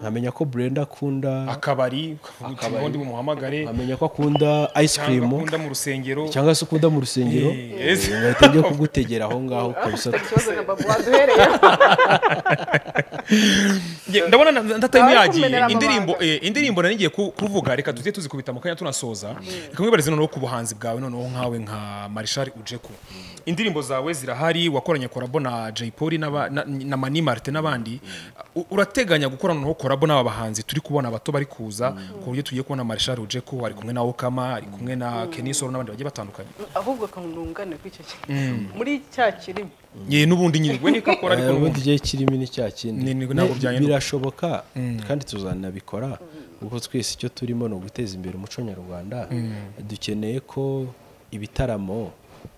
nkamenya ko Brenda akunda akabari ukavuga Akabari. uti ubundi mumuhamagare nkamenya ko akunda ice cyangwa cream akunda mu rusengero cyangwa se ukunda mu rusengero Yes. eh, ngahita njya kugutegera aho ngaho kabisa ufite ikibazo na babu waduhereyeho Nge- ndabona na- na- na time Abari yagiye kumenera indirimbo amabanga. eh, indirimbo nari ngiye ku- kuvuga reka tujye tuzikubita mu kanya tunasoza reka mwibarize noneho ku buhanzi bwawe noneho nkawe nka marishari ujeku indirimbo zawe zirahari wakoranye korabo na jay polly n'aba- na- na mani marite n'abandi U- urateganya gukora noneho korabo n'aba bahanzi turi kubona bato bari kuza ku buryo tugiye kubona marishari ujeku ari kumwe na okama ari kumwe na kenisoro n'abandi bagiye batandukanye ahubwo akangungane kuri icyo kintu muri cya kirimo Ye, n'ubundi nyine we niko akora ariko Eh, n'ubundi ubundi igihe kirimo ni cya kindi Ni- ni- ntabwo Ne- byahindura. birashoboka kandi tuzanabikora kuko twese icyo turimo ni uguteza imbere umuco nyarwanda dukeneye ko ibitaramo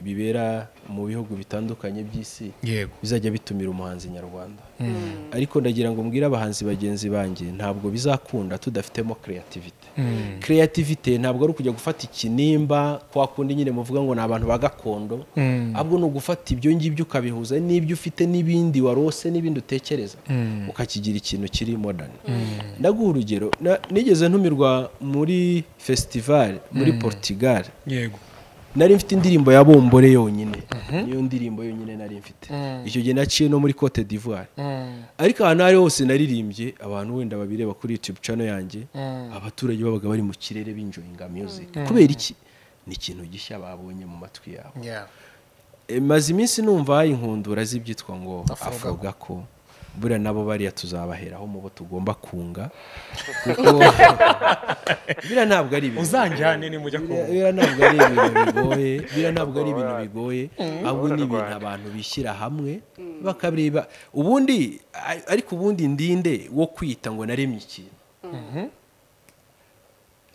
bibera mu bihugu bitandukanye by'isi yego bizajya bitumira umuhanzi nyarwanda ariko ndagira ngo mbwire abahanzi bagenzi banjye ntabwo bizakunda tudafitemo kreativite kreativite ntabwo ari ukujya gufata ikinimba kwa kundi nyine muvuga ngo ni abantu ba gakondo ahubwo ni ugufata ibyo ngibyo ukabihuza n'ibyo ufite n'ibindi warose n'ibindi utekereza ukakigira ikintu kiri modani ndaguha urugero na- nigeze ntumirwa muri fesitivali muri portugal yego nari mfite indirimbo ya bombore yonyine niyo ndirimbo yonyine nari mfite icyo gihe naciye no muri cote d'ivoire ariko ahantu aho ari ho hose naririmbye abantu wenda babireba kuri youtube channel yanjye abaturage babaga bari mu kirere binjoyinga music kubera iki ni ikintu gishya babonye mu matwi yabo Yeah. E, maze iminsi numva inkundura z'ibyitwa ngo Afro avuga ko buriya nabo bariya tuzabaheraho mu bo tugomba kunga kuko biriya ntabwo ari ibintu uzanjyane nimujya biriya kumva biriya ntabwo ari ibintu bigoye biriya ntabwo ari ibintu bigoye ahubwo ni ibintu abantu bishyira hamwe bakareba ubundi a- ariko ubundi ndinde wo kwita ngo naremye ikintu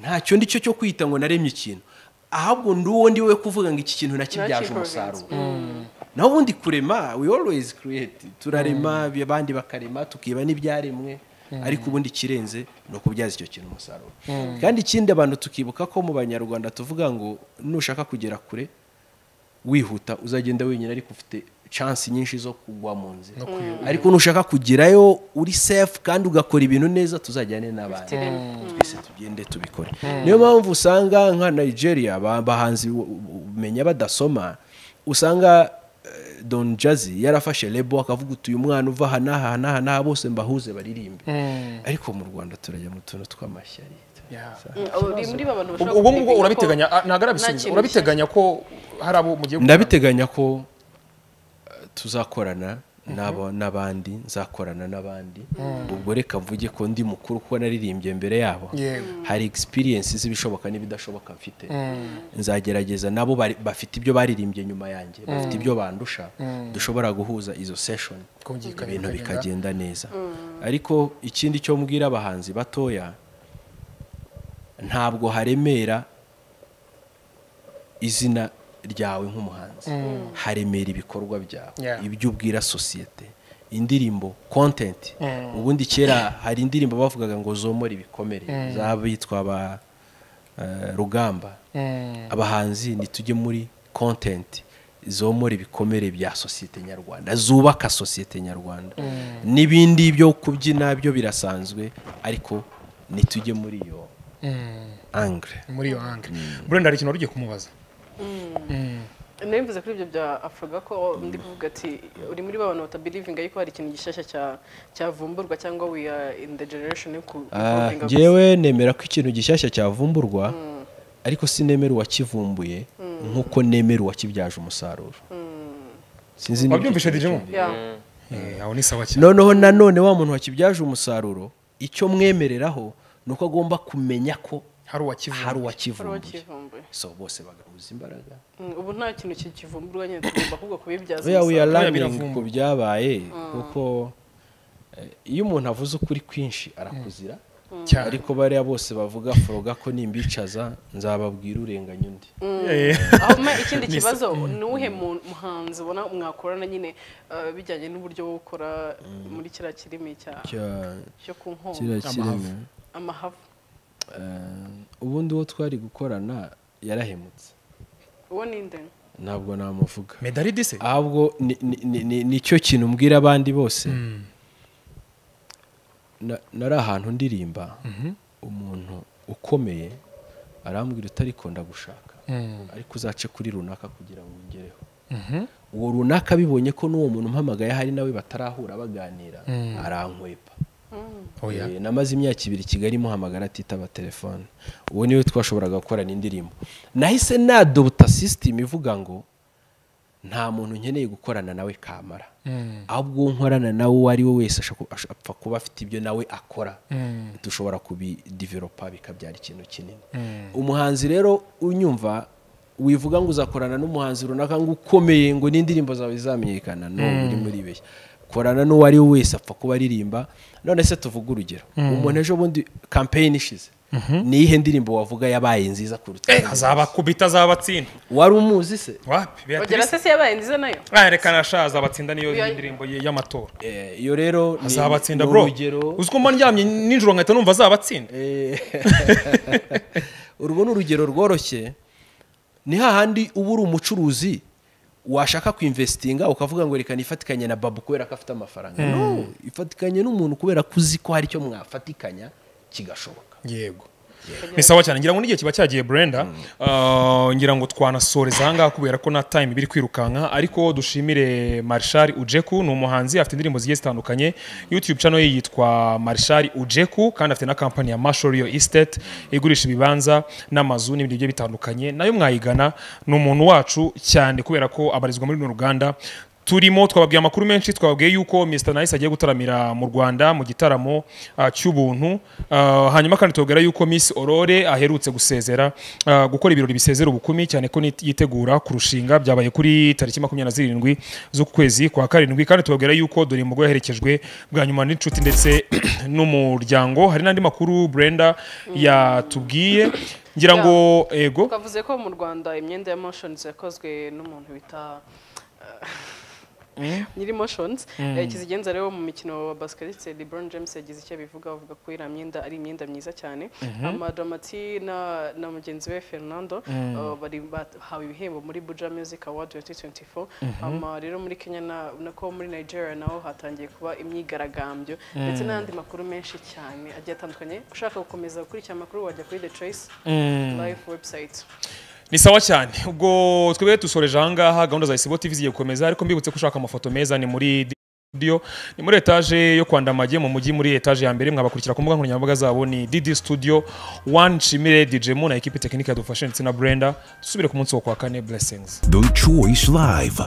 ntacyo ndi cyo cyo kwita ngo naremye ikintu ahubwo ndi uwo ndi we kuvuga ngo iki kintu nakibyaje umusaruro naho ubundi kurema we always create turarema abandi bakarema tukiba n'ibyaremwe ariko ubundi ikirenze ni ukubyaza icyo kintu umusaruro kandi ikindi abantu tukibuka ko mu banyarwanda tuvuga ngo nushaka kugera kure wihuta uzagenda wenyine ariko ufite chance nyinshi zo kugwa mu nzira ariko nushaka kugerayo uri safe kandi ugakora ibintu neza tuzajyane n'abandi twese tugende tubikore niyo mpamvu usanga nka nigeria ba- abahanzi u- u- umenya badasoma usanga eh, don jazi yarafashe lebo akavuga uti uyu mwana uva aha n'aha aha n'aha n'aha bose mbahuze baririmbe ariko mu rwanda turajya mu tuntu tw'amashyari Yeah. uri muri ba bantu bashobora ubwo ngubwo guteganya ko urabiteganya ah, ntabwo nta arabisubiza kintu urabiteganya ko hari abo mugiye gukorana? ndabiteganya ko eh, tuzakorana n'abo- n'abandi nzakorana n'abandi ubwo reka mvuge ko ndi mukuru kuko naririmbye mbere yabo Yego. hari experience z'ibishoboka n'ibidashoboka mfite nzagerageza nabo bari- bafite ibyo baririmbye nyuma yanjye bafite ibyo bandusha dushobora guhuza izo session Kumvikana ibintu bikagenda. bikagenda neza ariko ikindi cyo mbwira abahanzi batoya ntabwo haremera izina ryawe nk'umuhanzi haremera ibikorwa byawe Yeah. ibyo ubwira sosiyete indirimbo kontenti ubundi kera hari indirimbo bavugaga ngo zomora ibikomere z'abitwa ba eh, rugamba abahanzi nitujye muri kontenti zomora ibikomere bya sosiyete nyarwanda zubaka sosiyete nyarwanda n'ibindi byo kubyina byo birasanzwe ariko nitujye muri iyo angre muri iyo hange burenda hari ikintu wari ugiye kumubaza nari mvuze kuri ibyo bya afurika ko ndi kuvuga ati uri muri ba bantu batabirivinga yuko hari ikintu gishyashya cya- cyavumburwa cyangwa we are in the generation yo ku- Ah, kuvumbinga gusa. njyewe nemera ko ikintu gishyashya cyavumburwa ariko sinemera uwakivumbuye nk'uko nemera uwakibyaje umusaruro sinzi niba wabyumvishe icyo dijemo Yeah. aho ni sawa cyane noneho nanone wa muntu wakibyaje umusaruro icyo mwemereraho ni uko agomba kumenya ko hari uwakivuga hari Hari uwakivumbuye uwakivumbuye. so bose bagahuza imbaraga Mm, ubu nta kintu kivumburwa nyine tugomba ahubwo kubibyaza we we learning umusaruro. learning biravumburwa. ku byabaye kuko eh, iyo umuntu avuze ukuri kwinshi arakuzira Cyane. ariko bariya bose bavuga foroga ko nimbicaza nzababwira urenganya undi Eh, ahoma ikindi kibazo ni uwuhe mu- muhanzi ubona mwakorana nyine eh, bijyanye n'uburyo wo gukora muri kiriya kirimi cya cyo ku nkombe kirimo. amahavu ubundi uwo twari gukorana yarahemutse uwo ni nde ntabwo namuvuga medali dise ahubwo ni- ni- ni- ni- nicyo kintu mbwira abandi bose Na- nari ahantu ndirimba umuntu ukomeye arambwira utariko ndagushaka ariko uzace kuri runaka kugira ngo ungereho uwo runaka abibonye ko n'uwo muntu umpamagaye hari nawe batarahura baganira arankwepa oya Eh, namaze imyaka ibiri i kigali muhamagara atitaba telefone uwo niwe twashoboraga gukorana indirimbo nahise nadobuta sisitemu ivuga ngo nta muntu nkeneye gukorana nawe kamara ahubwo uwo nkorana nawe uwo ari we wese ashaka- ash- apfa kuba afite ibyo nawe akora dushobora kubidivelopa bikabyara ikintu kinini umuhanzi rero unyumva wivuga ngo uzakorana n'umuhanzi runaka ngo ukomeye ngo n'indirimbo zawe zamenyekana no uri muri beshya korana n'uwo ari we wese apfa kuba aririmba none se tuvuge urugero umuntu ejo bundi kampeyini ishize ni iyihe ndirimbo wavuga yabaye nziza kuruta Eh, iyindi? azabakubita azabatsinda wari umuzi se wapi ugera beatrice se se yabaye nziza nayo Ah, reka nasha azabatsinda niyo Oya. ndirimbo ye y'amatora Eh, iyo rero ni- azabatsinda ni bro urugero uzi ko mba ndyamye nijoro nkahita numva azabatsinda Eh, urwo ni urugero rworoshye ni hahandi uba uri umucuruzi washaka kuinvestinga ukavuga ngo reka nifatikanye na babu kubera ko afite amafaranga no ifatikanye n'umuntu kubera ko uzi ko hari icyo mwafatikanya kigashoboka yego ni sawa cyane ngira ngo n'igihe kiba cyagiye brenda Ah, ngira ngo twanasoreza ahangaha kubera ko na time biri kwirukanka ariko dushimire marshal ujeku ni umuhanzi afite indirimbo zigiye zitandukanye youtube channel ye yitwa marshal ujeku kandi afite na kampani ya mashorio estate igurisha ibibanza n'amazu n'ibindi bigiye bitandukanye nayo mwayigana ni umuntu wacu cyane kubera ko abarizwa muri runo ruganda turimo twababwiye amakuru menshi twababwiye yuko Mr Nice agiye gutaramira mu Rwanda mu gitaramo ah, cy'ubuntu Ah, hanyuma kandi tubabwira yuko Miss Aurore aherutse gusezera ah, gukora ibirori bisezera ubukumi cyane ko nit- yitegura kurushinga byabaye kuri tariki makumyabiri na zirindwi z'ukwezi kwa karindwi kandi tubabwira yuko dore mugore yaherekejwe bwa nyuma n'inshuti ndetse n'umuryango hari n'andi makuru Brenda yatubwiye ngira ngo ego twavuze ko mu rwanda imyenda ya moshonizi yakozwe n'umuntu bita nyiri moshonizi kizigenza rero mu mukino wa basiketi lebron james yagize icyo abivuga avuga ko iriya myenda ari imyenda myiza cyane amadomati na na mugenzi we fernando eh, bari bahawe ibihembo muri buja music award 2024 ama rero muri kenya na- na ko muri nigeria naho hatangiye kuba imyigaragambyo ndetse n'andi makuru menshi cyane agiye atandukanye ushaka gukomeza gukurikira amakuru wajya kuri the choice live website ni sawa cyane ubwo twebwe dusoreje ahangaha gahunda za isibo tv zigiye gukomeza ariko mbibutse ko ushaka amafoto meza ni muri studio ni muri etaje yo kwandamage mu mujyi muri etaje ya mbere mwabakurikira ku mbuga nkoranyambaga zabo ni dd studio one nshimire djemu na ekipi tekinike yadufashe ndetse na brenda dusubire ku munsi wo kwa kane blessings The Choice Live.